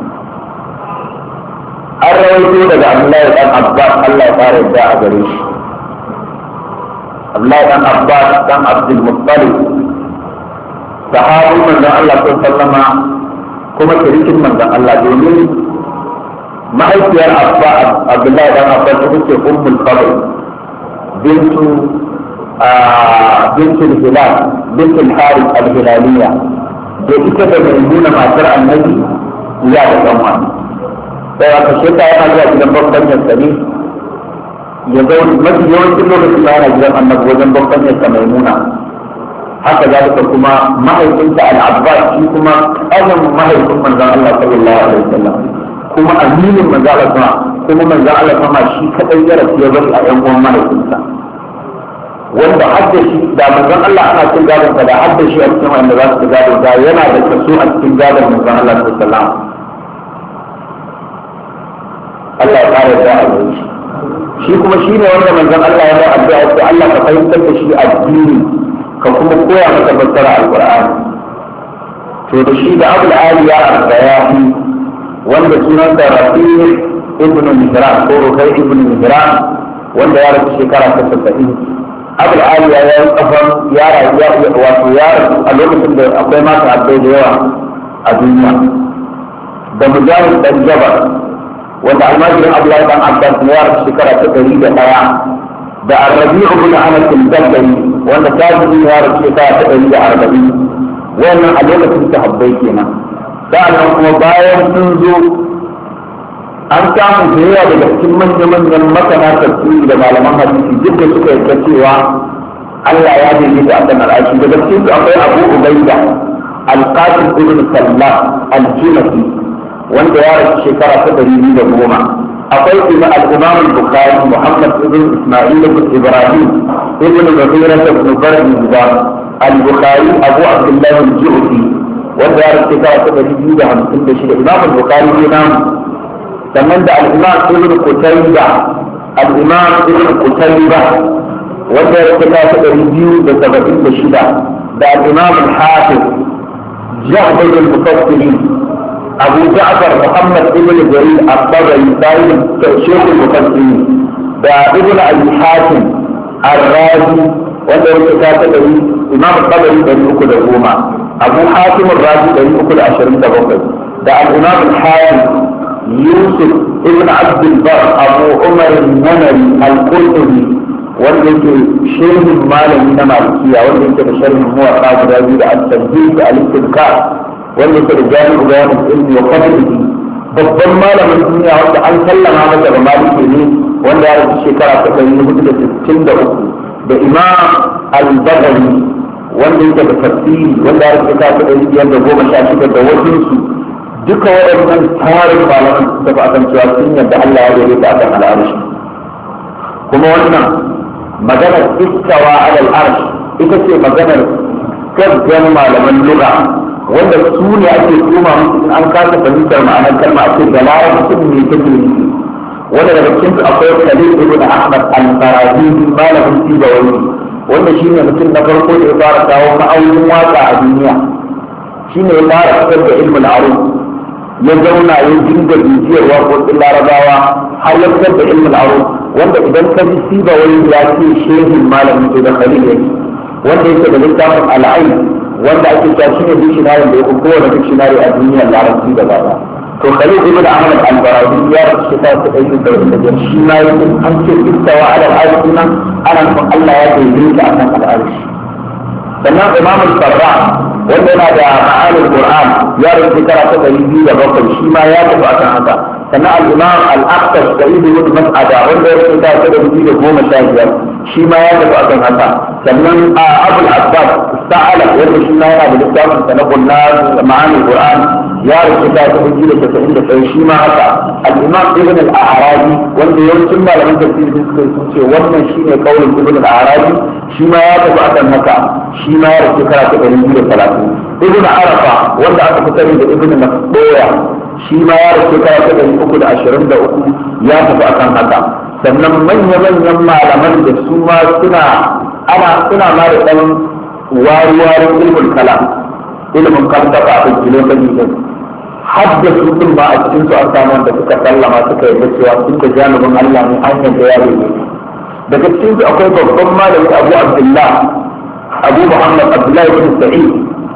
an rawaito daga Abdullahi dan Abbas Allah ya fara yadda a gare shi Abdullahi dan Abbas dan Abdul Muttalib sahabin manzon Allah sallama kuma shirikin manzon Allah domin mahaifiyar Abba Abdullahi dan Abbas ita ce Ummul Fadl bintu bintu Hilal bintu Harith al-Hilaliyya da ita da Maimuna matar Annabi ya da dan wani sai aka sheta yana zuwa gidan babban yassani ya ga mafi yawancin lokacin da yana gidan Annabi wajen babban yassa Maimuna haka za kuma mahaifinta al-abbas shi kuma ƙanin mahaifin manzon Allah sallallahu alaihi wasallam kuma aminin manzon Allah kuma kuma manzon Allah kuma shi kadai ya rasu ya bari a yan uwan mahaifinsa wanda hadda shi da manzon Allah ana cin gadon sa da hadda shi a cikin wanda za su gado da yana da kaso a cikin gadon manzon Allah sallallahu alaihi wasallam Allah ya kare da a shi shi kuma shi ne wanda manzon Allah ya ba addu'a ko Allah ka fahimtar da shi addini ka kuma koya masa fassara alqur'ani to da shi da abul aliya al-bayahi wanda sunan da rafi ibn mihran ko rukai ibn mihran wanda ya rasu shekara ta 70 abul aliya ya yi kafan ya rayu wato ya rasu a lokacin da akwai mata abbai da yawa a duniya da mujahid dan jabar wanda almajirin abdullahi dan abbas ya rasu shekara ta 101 da arrabi'u bin anas al-dabari wanda tabi'i ya rasu shekara ta ɗari da arba'in wannan a lokacin sahabbai kenan sa'annan kuma bayan sun zo an samu da yawa daga cikin manya-manyan masana tafsiri da malaman hadisi duk da suka yarda cewa Allah ya daidaita a kan al'ashi daga cikin su akwai Abu Ubaida al-Qasim ibn Sallah al-Junafi wanda ya rasu shekara ta ɗari biyu da goma akwai kuma al-Imam al-Bukhari Muhammad ibn Isma'il ibn Ibrahim ibn Mughira ibn Bardi al-Bukhari Abu Abdullah al-Ju'fi wanda ya rasu shekara ta ɗari biyu da hamsin da shida Imam al-Bukhari ne namu sannan da al-Imam ibn Qutayba al-Imam ibn Qutayba wanda ya rasu shekara ta ɗari biyu da saba'in da shida da al-Imam al-Hafiz Jahbul al-Mufassirin أبو جعفر محمد بن جرير الطبري سائل شيخ المفسرين دا ابن أبي حاتم الرازي wanda yake ta ta dari imam tabari dari uku da goma abu hatim razi dari uku da ashirin da bakwai da al-imam al-hakim yusuf ibn abd bar abu umar al-namari al-qurtubi wanda yake shehin malami na malikiya wanda yake da sharhin muwatta guda biyu da at-tanbih da al-istidkar wanda yake da jami'u bayanin ilmi wa fadlihi babban malamin duniya wanda an sallama masa da maliki ne wanda ya rasu shekara ta ɗari hudu da sittin da uku da imam al-bagari wanda yake da tafsiri wanda ya rasu shekara ta ɗari biyar da goma sha shida da wajensu duka waɗannan tarin malaman su tafi akan cewa sun yadda Allah ya gare ta akan al'arshi kuma wannan maganar istawa alal arsh ita ce maganar gaggan malaman lugha wanda su ne ake kuma musu in an kasa fahimtar ma'anar kalma a ce da larabcin ne take nufi wanda daga cikin su akwai Khalil ibn Ahmad al-Farabi malamin Sibawi wanda shine mutum na farko da ya fara kawo ma'aunin waka a duniya shine ya fara fitar da ilmul aruf ya zauna ya dinga bibiyar waƙoƙin larabawa har ya fitar da ilmul aruf wanda idan ka ji Sibawi ya ce shehin malamin to da Khalil yake wanda yake da littafin al'ain wanda ake cewa shine dictionary da ya fi kowane dictionary a duniyar larabci da baba to khalid ibn ahmad al-barawi ya rasu shekara ta ɗari da ɗari da shi ma ya an ce istawa ala al-arshi nan ana nufin Allah ya daidaita a kan al-arshi sannan imam al-sarra wanda yana da ma'anin qur'an ya rasu shekara ta ɗari biyu da bakwai shi ma ya tafi akan haka sannan al-imam al-aqtash da ibn mas'ada wanda ya rasu shekara ta ɗari biyu da goma sha biyar shi ma ya tafi akan haka sannan a abul abbas sa'ala wanda shi ma yana da littafin sa na kunna ma'anin qur'an ya rubuta ta ta hujji da tasa'in da sai shi ma haka al-imam ibn al-arabi wanda yawancin malaman tafsiri sun suka sun ce wannan shine kaulin ibn al-arabi shi ma ya tafi akan haka shi ma ya rasu shekara ta ɗari biyu da talatin ibn arafa wanda aka fi sani da ibn masboya shi ma ya rasu shekara ta ɗari uku da ashirin da uku ya tafi akan haka sannan manya-manyan malaman da su ma suna ana suna ma da ɗan wari-warin ilmin kalam ilimin kaltafa a kilofaji din har da su din ba a cikin su an samu wanda suka sallama suka yarda cewa sun da janibin Allah ne an yadda ya rage daga cikin su akwai babban malami Abu Abdullah Abu Muhammad Abdullah ibn Sa'id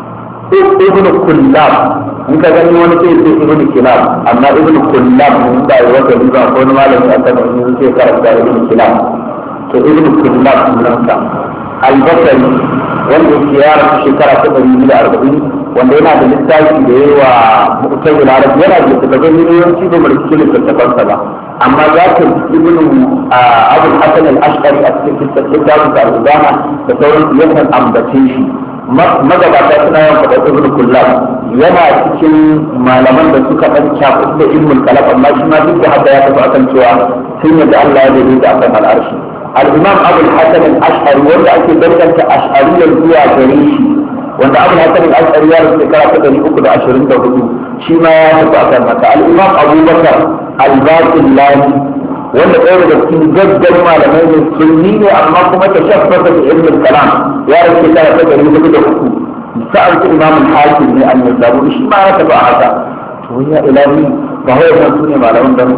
ibn Kullab in ka gani wani sai sai ibn Kilab amma ibn Kullab mun da ya wata riba ko wani malami a kan wani sai karanta ibn Kilab to ibn Kullab sunansa al-Basri wanda yake ya rasu shekara ta ɗari biyu da arba'in wanda yana da littafi da yayi wa mutum da arabi yana da littattafan miliyoyin ba mai cikin littattafansa ba amma za ka ibn abul hasan al-ashqari a cikin littafin da al-ubana da sauran yakan ambace shi magabata suna yawan faɗa ibn kullab yana cikin malaman da suka ɗan kyafu da ilmul kalam amma shi ma duk da haka ya tafi akan cewa sun yadda Allah ya daidaita akan al'arshi الإمام أبو الحسن الأشعري ولا أكيد درجة أشعرية الزوا جريشي وأن أبو الحسن الأشعري يعرف ذكرى كده يأكل عشرين دهدو شيما يتبع كلمة الإمام أبو بكر الباقلاني wanda ɗaya daga cikin gaggar malamai ne sunni ne amma kuma ta shaffasa da ilmin kalam ya rike shekara ta ɗari hudu da uku sa'an su imam hakim ne an yasabu shi ma ya tafi a haka to ya ilahi ba wai san su ne malaman da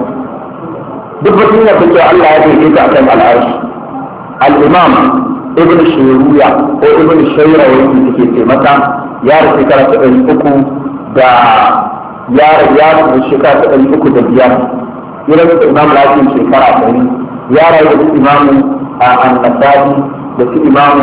duk batun ya fito Allah ya daidaita a kan al'arshi al-imam ibn shayruya ko ibn shayra wanda take ce mata ya rasu shekara ta ɗari uku da ya ya rasu shekara ta ɗari uku da biyar ya rasu imam lafiyan shekara ɗari ya rayu da imam an-nasa'i da su imam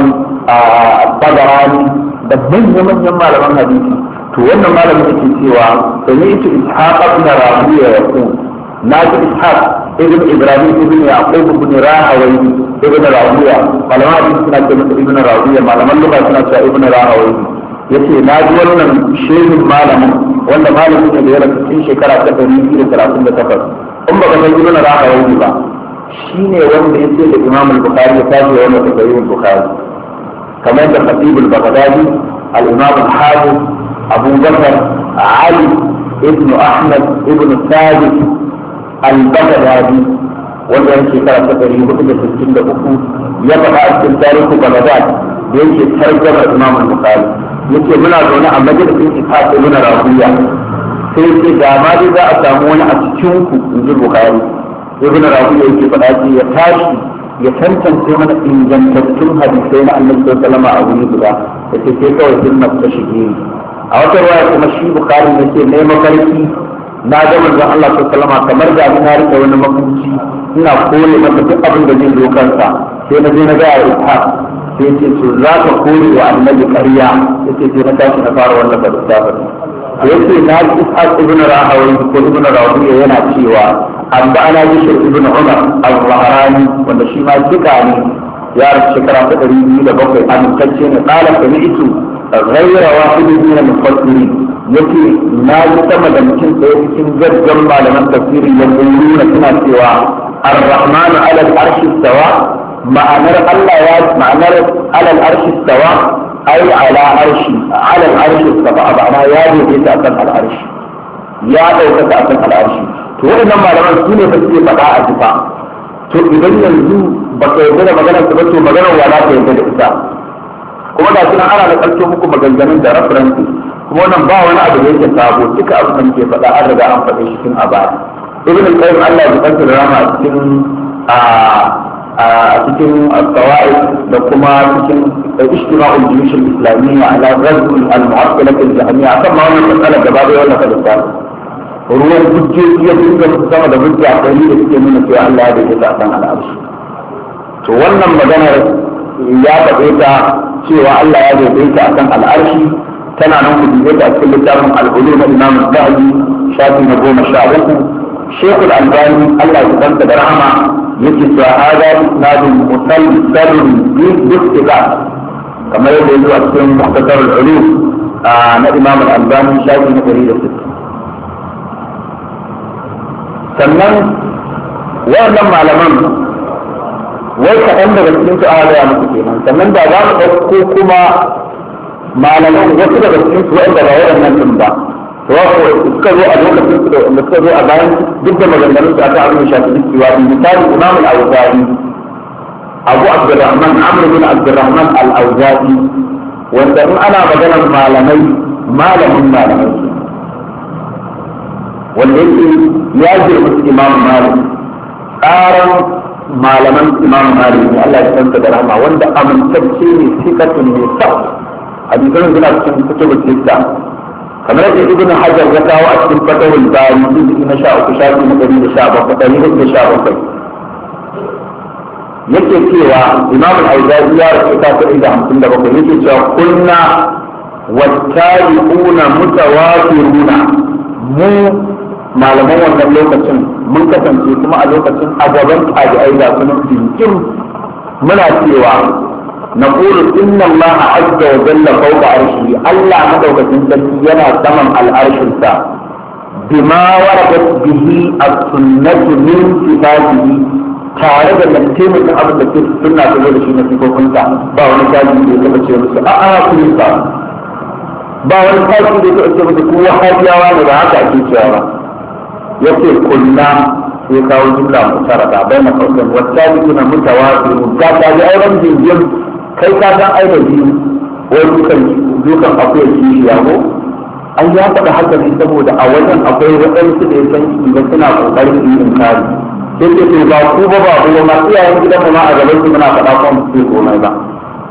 bagarani da manya-manyan malaman hadisi to wannan malamin yake cewa sami ita ishaq ibn rabi'a ya yaqul na ji ishaq ibn ibrahim ibn yaqub ibn rahawai ibn rawiya malaman hadisi suna ce masa ibn rawiya malaman lugha suna cewa ibn rahawai yace na ji wannan shehin malamin wanda malamin ne da ya rasu cikin shekara ta ɗari biyu da talatin da takwas in ba ka san ibn rahawai ba shine wanda ya ce da imam al-bukhari ya tashi da wannan tafsirin bukhari kamar da khatib al-baghdadi al-imam al-hafiz abu bakar ali ibn ahmad ibn thabit al-baghdadi wanda yake shekara ta ɗari hudu da sittin da uku ya faɗa a cikin tarihi baghdad da yake tarjama imam al-bukhari yake muna zaune a majalisin ishaq ibn rabiya sai yake da ma dai za a samu wani a cikin ku in ji bukhari ibn rabiya yake faɗa ce ya tashi ya tantance mana ingantattun hadisai na annabi sallallahu alaihi wasallam a wuri guda yace sai kawai sunnar ta shige a wata ruwaya kuma shi bukhari yake ne mafarki na ga manzon Allah sallallahu alaihi kamar da na rike wani makunci ina kore masa duk abin da zai zo kansa sai na je na ga ya ishaq sai ce to za ka kore wa annabi ƙarya yace sai na tashi na fara wannan badda yace na ji ishaq ibn rahawai ko ibn rawiya yana cewa amma ana bishir ibn umar al-zahrani wanda shi ma duka ne ya rasu shekara ta ɗari biyu da bakwai amintacce ne ƙala sami'tu ghayra wahidin min al-mufassirin yake na ji sama da mutum ɗaya cikin gaggan malaman tafsiri ya nuna suna cewa ar-rahmanu ala al-arshi istawa ma'anar Allah ya ma'anar ala al-arshi istawa ai ala arshi ala al-arshi istawa ma'ana ya daidaita akan al-arshi ya ɗaukaka akan al-arshi to waɗannan malaman su ne ba suke faɗa a jifa to idan yanzu ba ka yarda da maganar su ba to maganar wa za ka yarda da ita kuma da suna ana da ƙarfi muku maganganun da references kuma wannan ba wani abu da yake sabo duka abu da muke faɗa an riga an faɗe shi tun a baya ibn al-qayyim Allah ya bukanta da rama a cikin a cikin as-sawa'i da kuma cikin ijtima'ul juyush al-islamiyya ala ghazw al-mu'attalah al-jahmiyya akan ma wannan matsala gaba da wannan kalisa ruwan hujjoji ya dinga sama da hujja ɗari da suke nuna cewa Allah ya daidaita a kan al'arshi to wannan maganar ya faɗe ta cewa Allah ya daidaita a kan al'arshi tana nan ku dube ta a cikin littafin al'ulu na imam zahabi shafi na goma sha uku shekul albani Allah ya kanta da rahama yake cewa hada isnadun musalsalun bi istiqa kamar yadda ya zo a cikin muhtasar al'ulu na imam albani shafi na ɗari da sittin sannan waɗannan malaman wai kaɗan daga cikin su aka gaya musu kenan sannan da za mu ɗauko kuma malaman wasu daga cikin su wa'anda ba waɗannan ɗin ba to suka zo a lokacin su da wanda suka zo a bayan duk da maganganun su aka abin shafi duk cewa misali imam al-awza'i abu abdurrahman amr bin abdurrahman al-awza'i wanda in ana maganar malamai malamin malamai wanda yake ya girma su imam malik tsaron malaman imam malik ne Allah ya san da rahama wanda amintacce ne sikatun ne sa hadisan suna cikin kutubul sitta kamar yadda ibn hajar ya kawo a cikin fatawul bari juz'i na sha uku shafi na ɗari da sha bakwai ɗari da sha bakwai yake cewa imam al-auza'i ya rasu ta ɗari da hamsin da bakwai yake cewa kunna wattabi'una mutawafiruna mu malaman wannan lokacin mun kasance kuma a lokacin a gaban tabi'ai da sunan dinkin muna cewa نقول إن الله عز وجل فوق عرشه الله مدوكة سنتي ينا سمم العرش السا بما وردت به السنة من صفاته tare da taimakon abin da ke suna ta zo da shi na sifofinsa ba wani kaji da ya taɓa ce musu a'a ku yi ba ba wani kaji da ya taɓa ce musu kuwa hajiyawa ne ba haka ake cewa ba ya ce kunna sai kawo jumla mutarada bai na kautan wata jikuna mutawafi ga ta ji auren jinjin kai ka san ai da biyu wai dukan dukan akwai kishi ya ko an ya faɗa haka ne saboda a wajen akwai waɗansu da ya san ba suna ƙoƙarin yin inkari sai ce to ba ku ba ba ku ma iyayen gidan mu ma a gaban su muna faɗa ko mu ce komai ba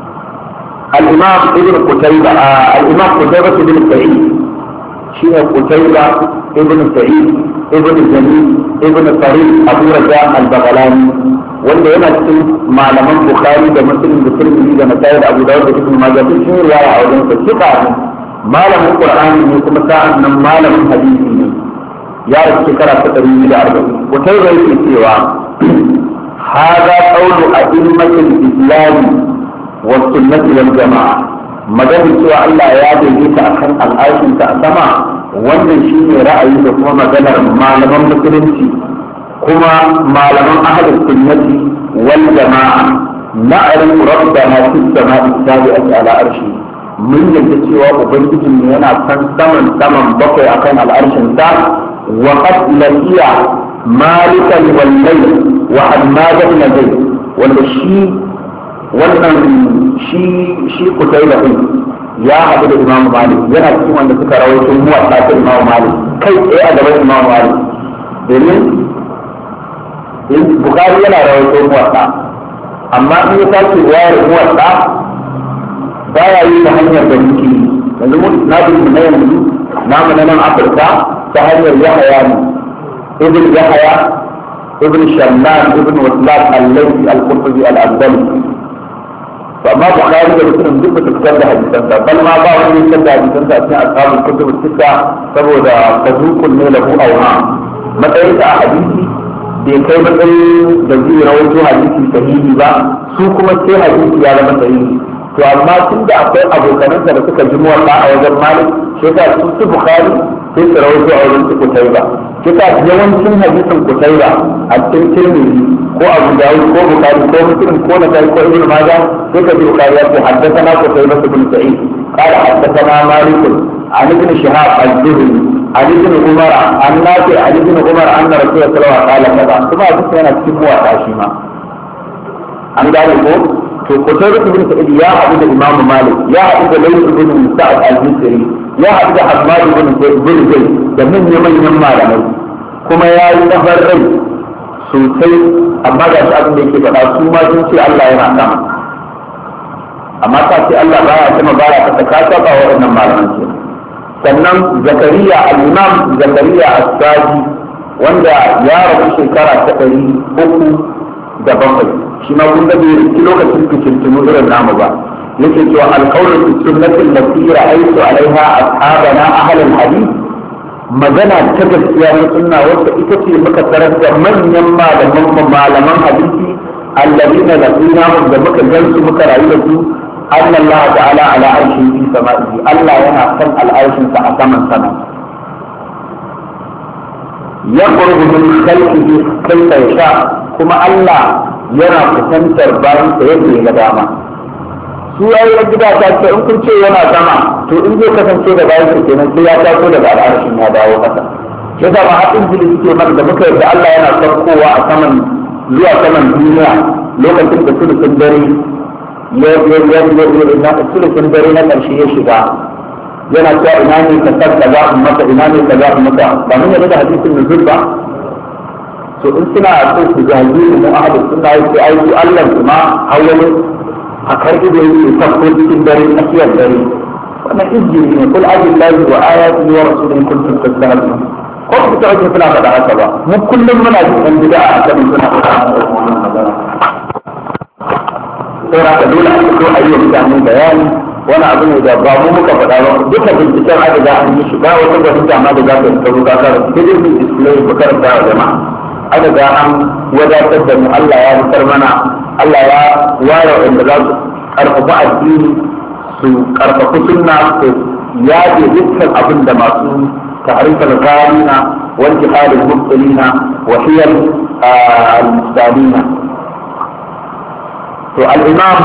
al-imam ibn qutayba al-imam qutayba ibn sa'id shine qutayba ibn sa'id ibn jamil ibn farid abu raja al-baghlani wanda yana cikin malaman bukhari da muslim da tirmidhi da nasai da abu dawud da ibn majah duk sun riwaya a wajen sa kika ne malamin qur'ani ne kuma sa'an nan malamin hadisi ne ya rasu shekara ta ɗari biyu da arba'in wutar da yake cewa hada qawlu a'immatil islam wa sunnati wal jama'a maganin cewa Allah ya daidaita akan al'arshinsa a sama wannan shine ra'ayi da kuma maganar malaman musulunci kuma malaman ahlus sunnati wal jama'a na'rifu rabbana fis sama'i sabi'ati ala arshi mun yadda cewa ubangijin ne yana san saman saman bakwai akan al'arshin sa wa qad laqiya malikan wal layl wa hammad ibn zayd wanda shi wannan shi shi kutaiba din ya haɗu da imam malik yana cikin wanda suka rawaito muwatta ta imam malik kai tsaye a gaban imam malik domin bukari yana rawaito muwatta amma in ya sake wayar muwatta ba ya yi ta hanyar da muke yi yanzu mun na bin na yanzu namu na nan afirka ta hanyar yahaya ne ibn yahaya ibn shamman ibn waslat al-laythi al-qurtubi al-andalusi to amma bukhari da muslim duk ba su fitar da hadisansa bal ma ba wani fitar da hadisansa a cikin ashabul kutub sita saboda tazukun ne lahu awha matsayin a hadisi bai kai matsayin da zai rawaito hadisi sahihi ba su kuma sai hadisi ya zama sahihi to amma tun da akwai abokanansa da suka ji muwatta a wajen malik sai ka su su bukhari sai su rawaito a wajen su kutaiba sai ka yawancin hadisin kutaiba a cikin tirmidhi ko abu dawud ko bukhari ko muslim ko nasai ko ibnu majah sai ka ji bukhari ya ce haddathana kutaiba ibn sa'id قال حدثنا مالك عن ابن شهاب الزهري عن ابن عمر عن نافع عن ابن عمر ان رسول الله صلى الله عليه وسلم قال كذا ثم حدث yana cikin muwatta shi ma an gane ko to kutaiba ibn sa'id ya haɗu da imam malik ya haɗu da layth ibn sa'ad al-misri ya haɗu da hammad ibn zayd da manyan manyan malamai kuma ya yi nafar rai sosai amma ga shi abin da yake faɗa su ma sun ce Allah yana sama amma ta ce Allah baya sama baya kasa ka saba waɗannan malaman ke sannan zakariya al-imam zakariya as-saji wanda ya rabu shekara ta ɗari uku da bakwai shi ma kun bai riki lokacin fitintunu irin namu ba yake cewa alƙawlu fi sunnati allati ra'aytu alaiha ashabana ahlul hadith magana ta gaskiya na sunna wacce ita ce muka tarar da manyan malaman malaman hadisi alladina laqinahum da muka gansu muka rayu da su أن الله تعالى على عرشه في سمائه ألا ينا سم العرش سأسما سما يخرج من خلقه كيف يشاء كما الله yana kusantar bayan sa yadda ya ga dama su yayi gida ta ce in kun ce yana sama to in zai kasance da bayan sa kenan sai ya taso daga al'arshin ya dawo kasa ya zama haɗin jini suke mana da muka yarda Allah yana saukowa a saman zuwa saman duniya lokacin da sulusun dare ya ya ya ya na sulusun dare na ƙarshe ya shiga yana cewa ina ne ka sar da za mu maka ina ne ka za mu maka ba mun yarda da hadisin nuzul ba to in suna so su zagi mu ahadu suna yi sai aiki Allah kuma hawali a karbi da yake sabko cikin dare tsakiyar dare wannan izini ne kul ajillahi wa ayatihi wa rasulihi kuntum tastahzi'un ko ku ta wajen suna faɗa haka ba mu kullum muna jin ɗan bid'a a kan suna faɗa haka wannan magana sai haka dole a fito a yi wa mutane bayani wani abu ne da ba mu muka faɗa ba duka binciken aka ga an yi shi ba wata gwamnati amma da za ta yi karo kakar sai dai su display ku karanta wa jama'a aka ga an wadatar da mu Allah ya fitar mana Allah ya ware wanda za su karfafa addini su karfafa sunna su yaje dukkan abin da masu تعريف الغالين وانتقال المبطلين وهي المستالين الإمام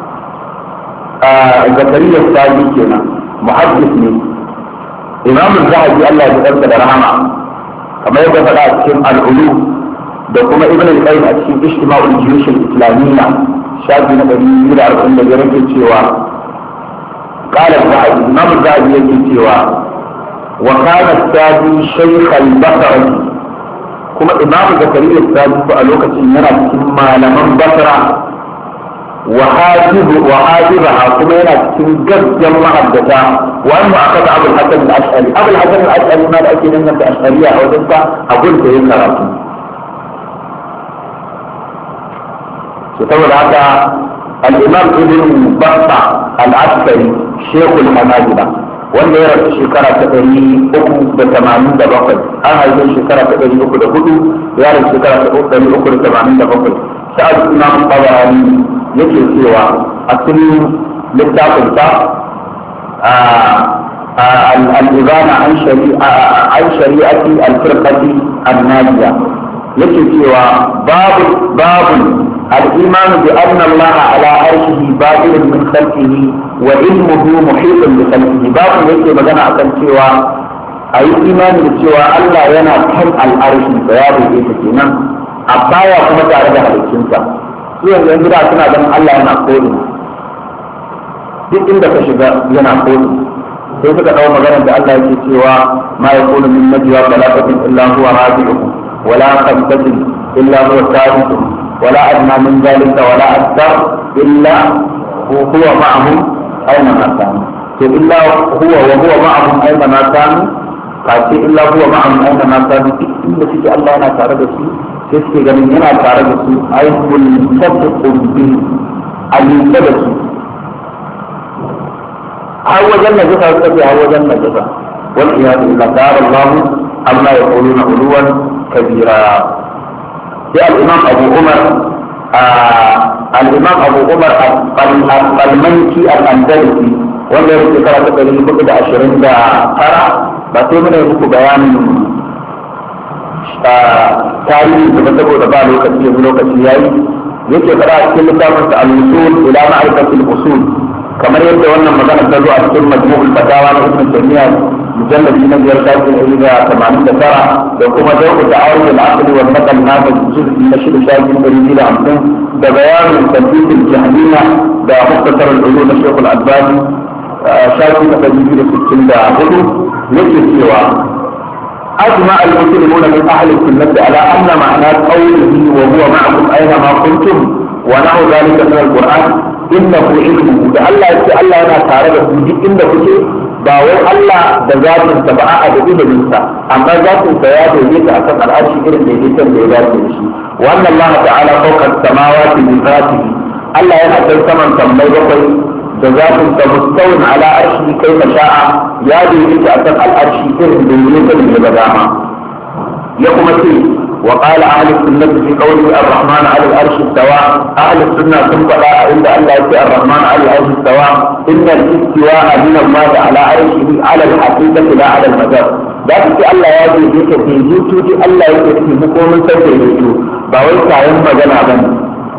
زكريا السادي كنا محدث لي إمام الزهدي الله يتقبل رحمه كما يقول فلا أتكلم العلوم da kuma ibn al-qayyim a cikin ijtima'ul juyush al-islamiyya shafi na 145 yake cewa qala al-zahabi imam al-zahabi yake cewa وكان السادي شيخ البصرة كما إمام زكريا السادي فألوكة ينا كما لمن بصرة وحاجب وحاجبها كما ينا كم جد جمع الدجاء وأنه أخذ أبو الحسن الأشعري أبو الحسن الأشعري ما لأكيد أنك أشعرية أو ذلك أقول في كراتي ستقول هذا الإمام ابن بطة العسكري شيخ الحنابلة wanda ya rasu shekara ta ɗari uku da tamanin da bakwai an haife shekara ta ɗari uku da hudu ya rasu shekara ta ɗari uku da tamanin da bakwai sa'ad imam tabarani yake cewa a cikin littafinsa al-ibana an shari'ati al-firqati an-najiya yake cewa babu babu الإيمان بأن الله على عرشه بادر من خلقه وعلمه محيط بخلقه باب yake magana akan cewa a yi imani da cewa Allah yana kan al'arshi da ya bai ta kenan a baya kuma tare da halittunsa su yanzu yan gida suna ganin Allah yana kodin duk inda ka shiga yana kodin sai suka dawo maganar da Allah yake cewa ma yakunu min najwa talaqatin illa huwa rabi'uhum wala khamsatin illa huwa sadisuhum ولا أدنى من ذلك ولا أكثر إلا هو معهم أينما كانوا إلا هو وهو معهم أينما كانوا قاتل إلا هو معهم أينما كانوا إلا في الله أنا تعرض فيه تسكي قال أنا تعرض فيه أي ملتصق به الملتبس هو جنة جفا يستطيع هو جنة جفا والعياذ بالله تعالى الله عما يقولون علوا كبيرا sai al'imam abu umar al'imam abu umar al-malmanki al-andalusi wanda ya rufe kara ta ɗari hudu da ashirin da tara ba sai muna muku bayanin tarihi da ba saboda ba lokaci yanzu lokaci yayi yake fara a cikin littafin sa al-usul ila ma'rifatil usul kamar yadda wannan magana ta zo a cikin majmu'ul fatawa na ibn taymiyyah مجلد من الجلسات إلى 89 وكما ذوق تعارض العقل والنقل هذا الجزء من الشيء الشاذ من إلى عمسون ده بيان تنفيذ الجهمية ده مختصر العلوم الشيخ الألباني شاذ من تجديد السكين ده عقله يجب سوى أجمع المسلمون من أهل السنة على أن معنى قوله وهو معكم أينما كنتم ونحو ذلك من القرآن إنه علمه ده الله يقول الله أنا تعرض في إنه كتير ba wai Allah da zatin sa ba a da ilimin sa amma zatin sa ya daidaita akan al'arshi irin daidaiton da ya dace da shi wannan Allah ta'ala fawqa samawati bi zatihi Allah yana kai saman sammai bakwai da zatin sa mustawin ala arshi kai ma sha'a ya daidaita akan al'arshi irin daidaiton da ya dama ya kuma ce وقال أهل السنة في قوله الرحمن على العرش استوى أهل السنة ثم فلا عند الله يأتي الرحمن على العرش استوى إن الاستواء من الله على عرشه على الحقيقة لا على المجاز ذات في الله يجي بك في جوتو دي الله يجي في مقوم سيد يجو باوي كاين مجانا بني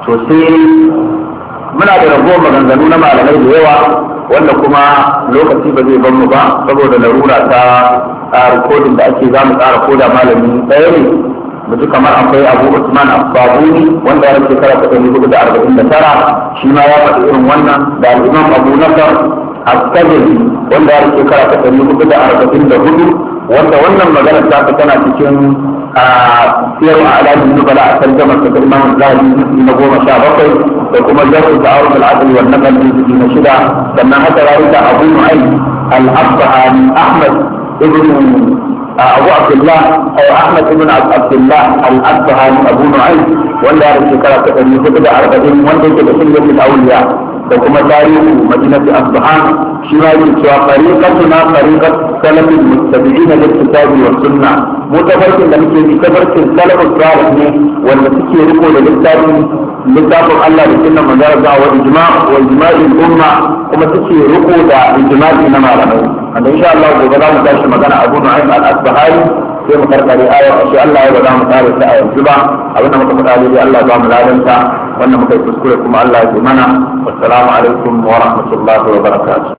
to sai muna da ragowar maganganu na malamai da yawa wanda kuma lokaci ba zai ban mu ba saboda larura ta rikodin da ake za mu tsara koda malami ɗaya ne mu ji kamar akwai abu usman ababuni wanda ya rike kara ɗari hudu da arba'in da tara shi ma ya faɗi irin wannan da al'imam abu nasar astabili wanda ya rike kara ɗari hudu da arba'in da hudu wanda wannan magana ta fi tana cikin siyar a alamin nubala a tarjamar ta imam zahabi na goma sha bakwai da kuma jarru da awon al'adul wa nakal juz'i na shida sannan haka rayuka abu nu'aym al-asbahani ahmad ibn abu abdullah ay ahmad ibn abdullah al-asbahani abu nu'aym wanda ya rubuta shekara ta ɗari hudu da arba'in wanda yake da sunnatul awliya da kuma tarihi madinati asbahan shi ma yake cewa fariqatuna fariqat salafin muttabi'ina lil kitabi was sunna mu tafarkin da muke bi tafarkin salafus salih ne wanda suke riko da littafin littafin Allah da sunnan manzara ga wa ijma wa ijma'i umma kuma suke riko da ijma'i na malamai wanda insha Allah gobe za mu tashi magana Abu Nu'aym al-Asbahani sai mu karkare ayar shi Allah ya ba za mu kare ta a yanzu ba abinda muka faɗa dai Allah ba mu ladanta wannan muka yi kuskure kuma Allah ya ji mana wassalamu alaikum wa rahmatullahi wa barakatuh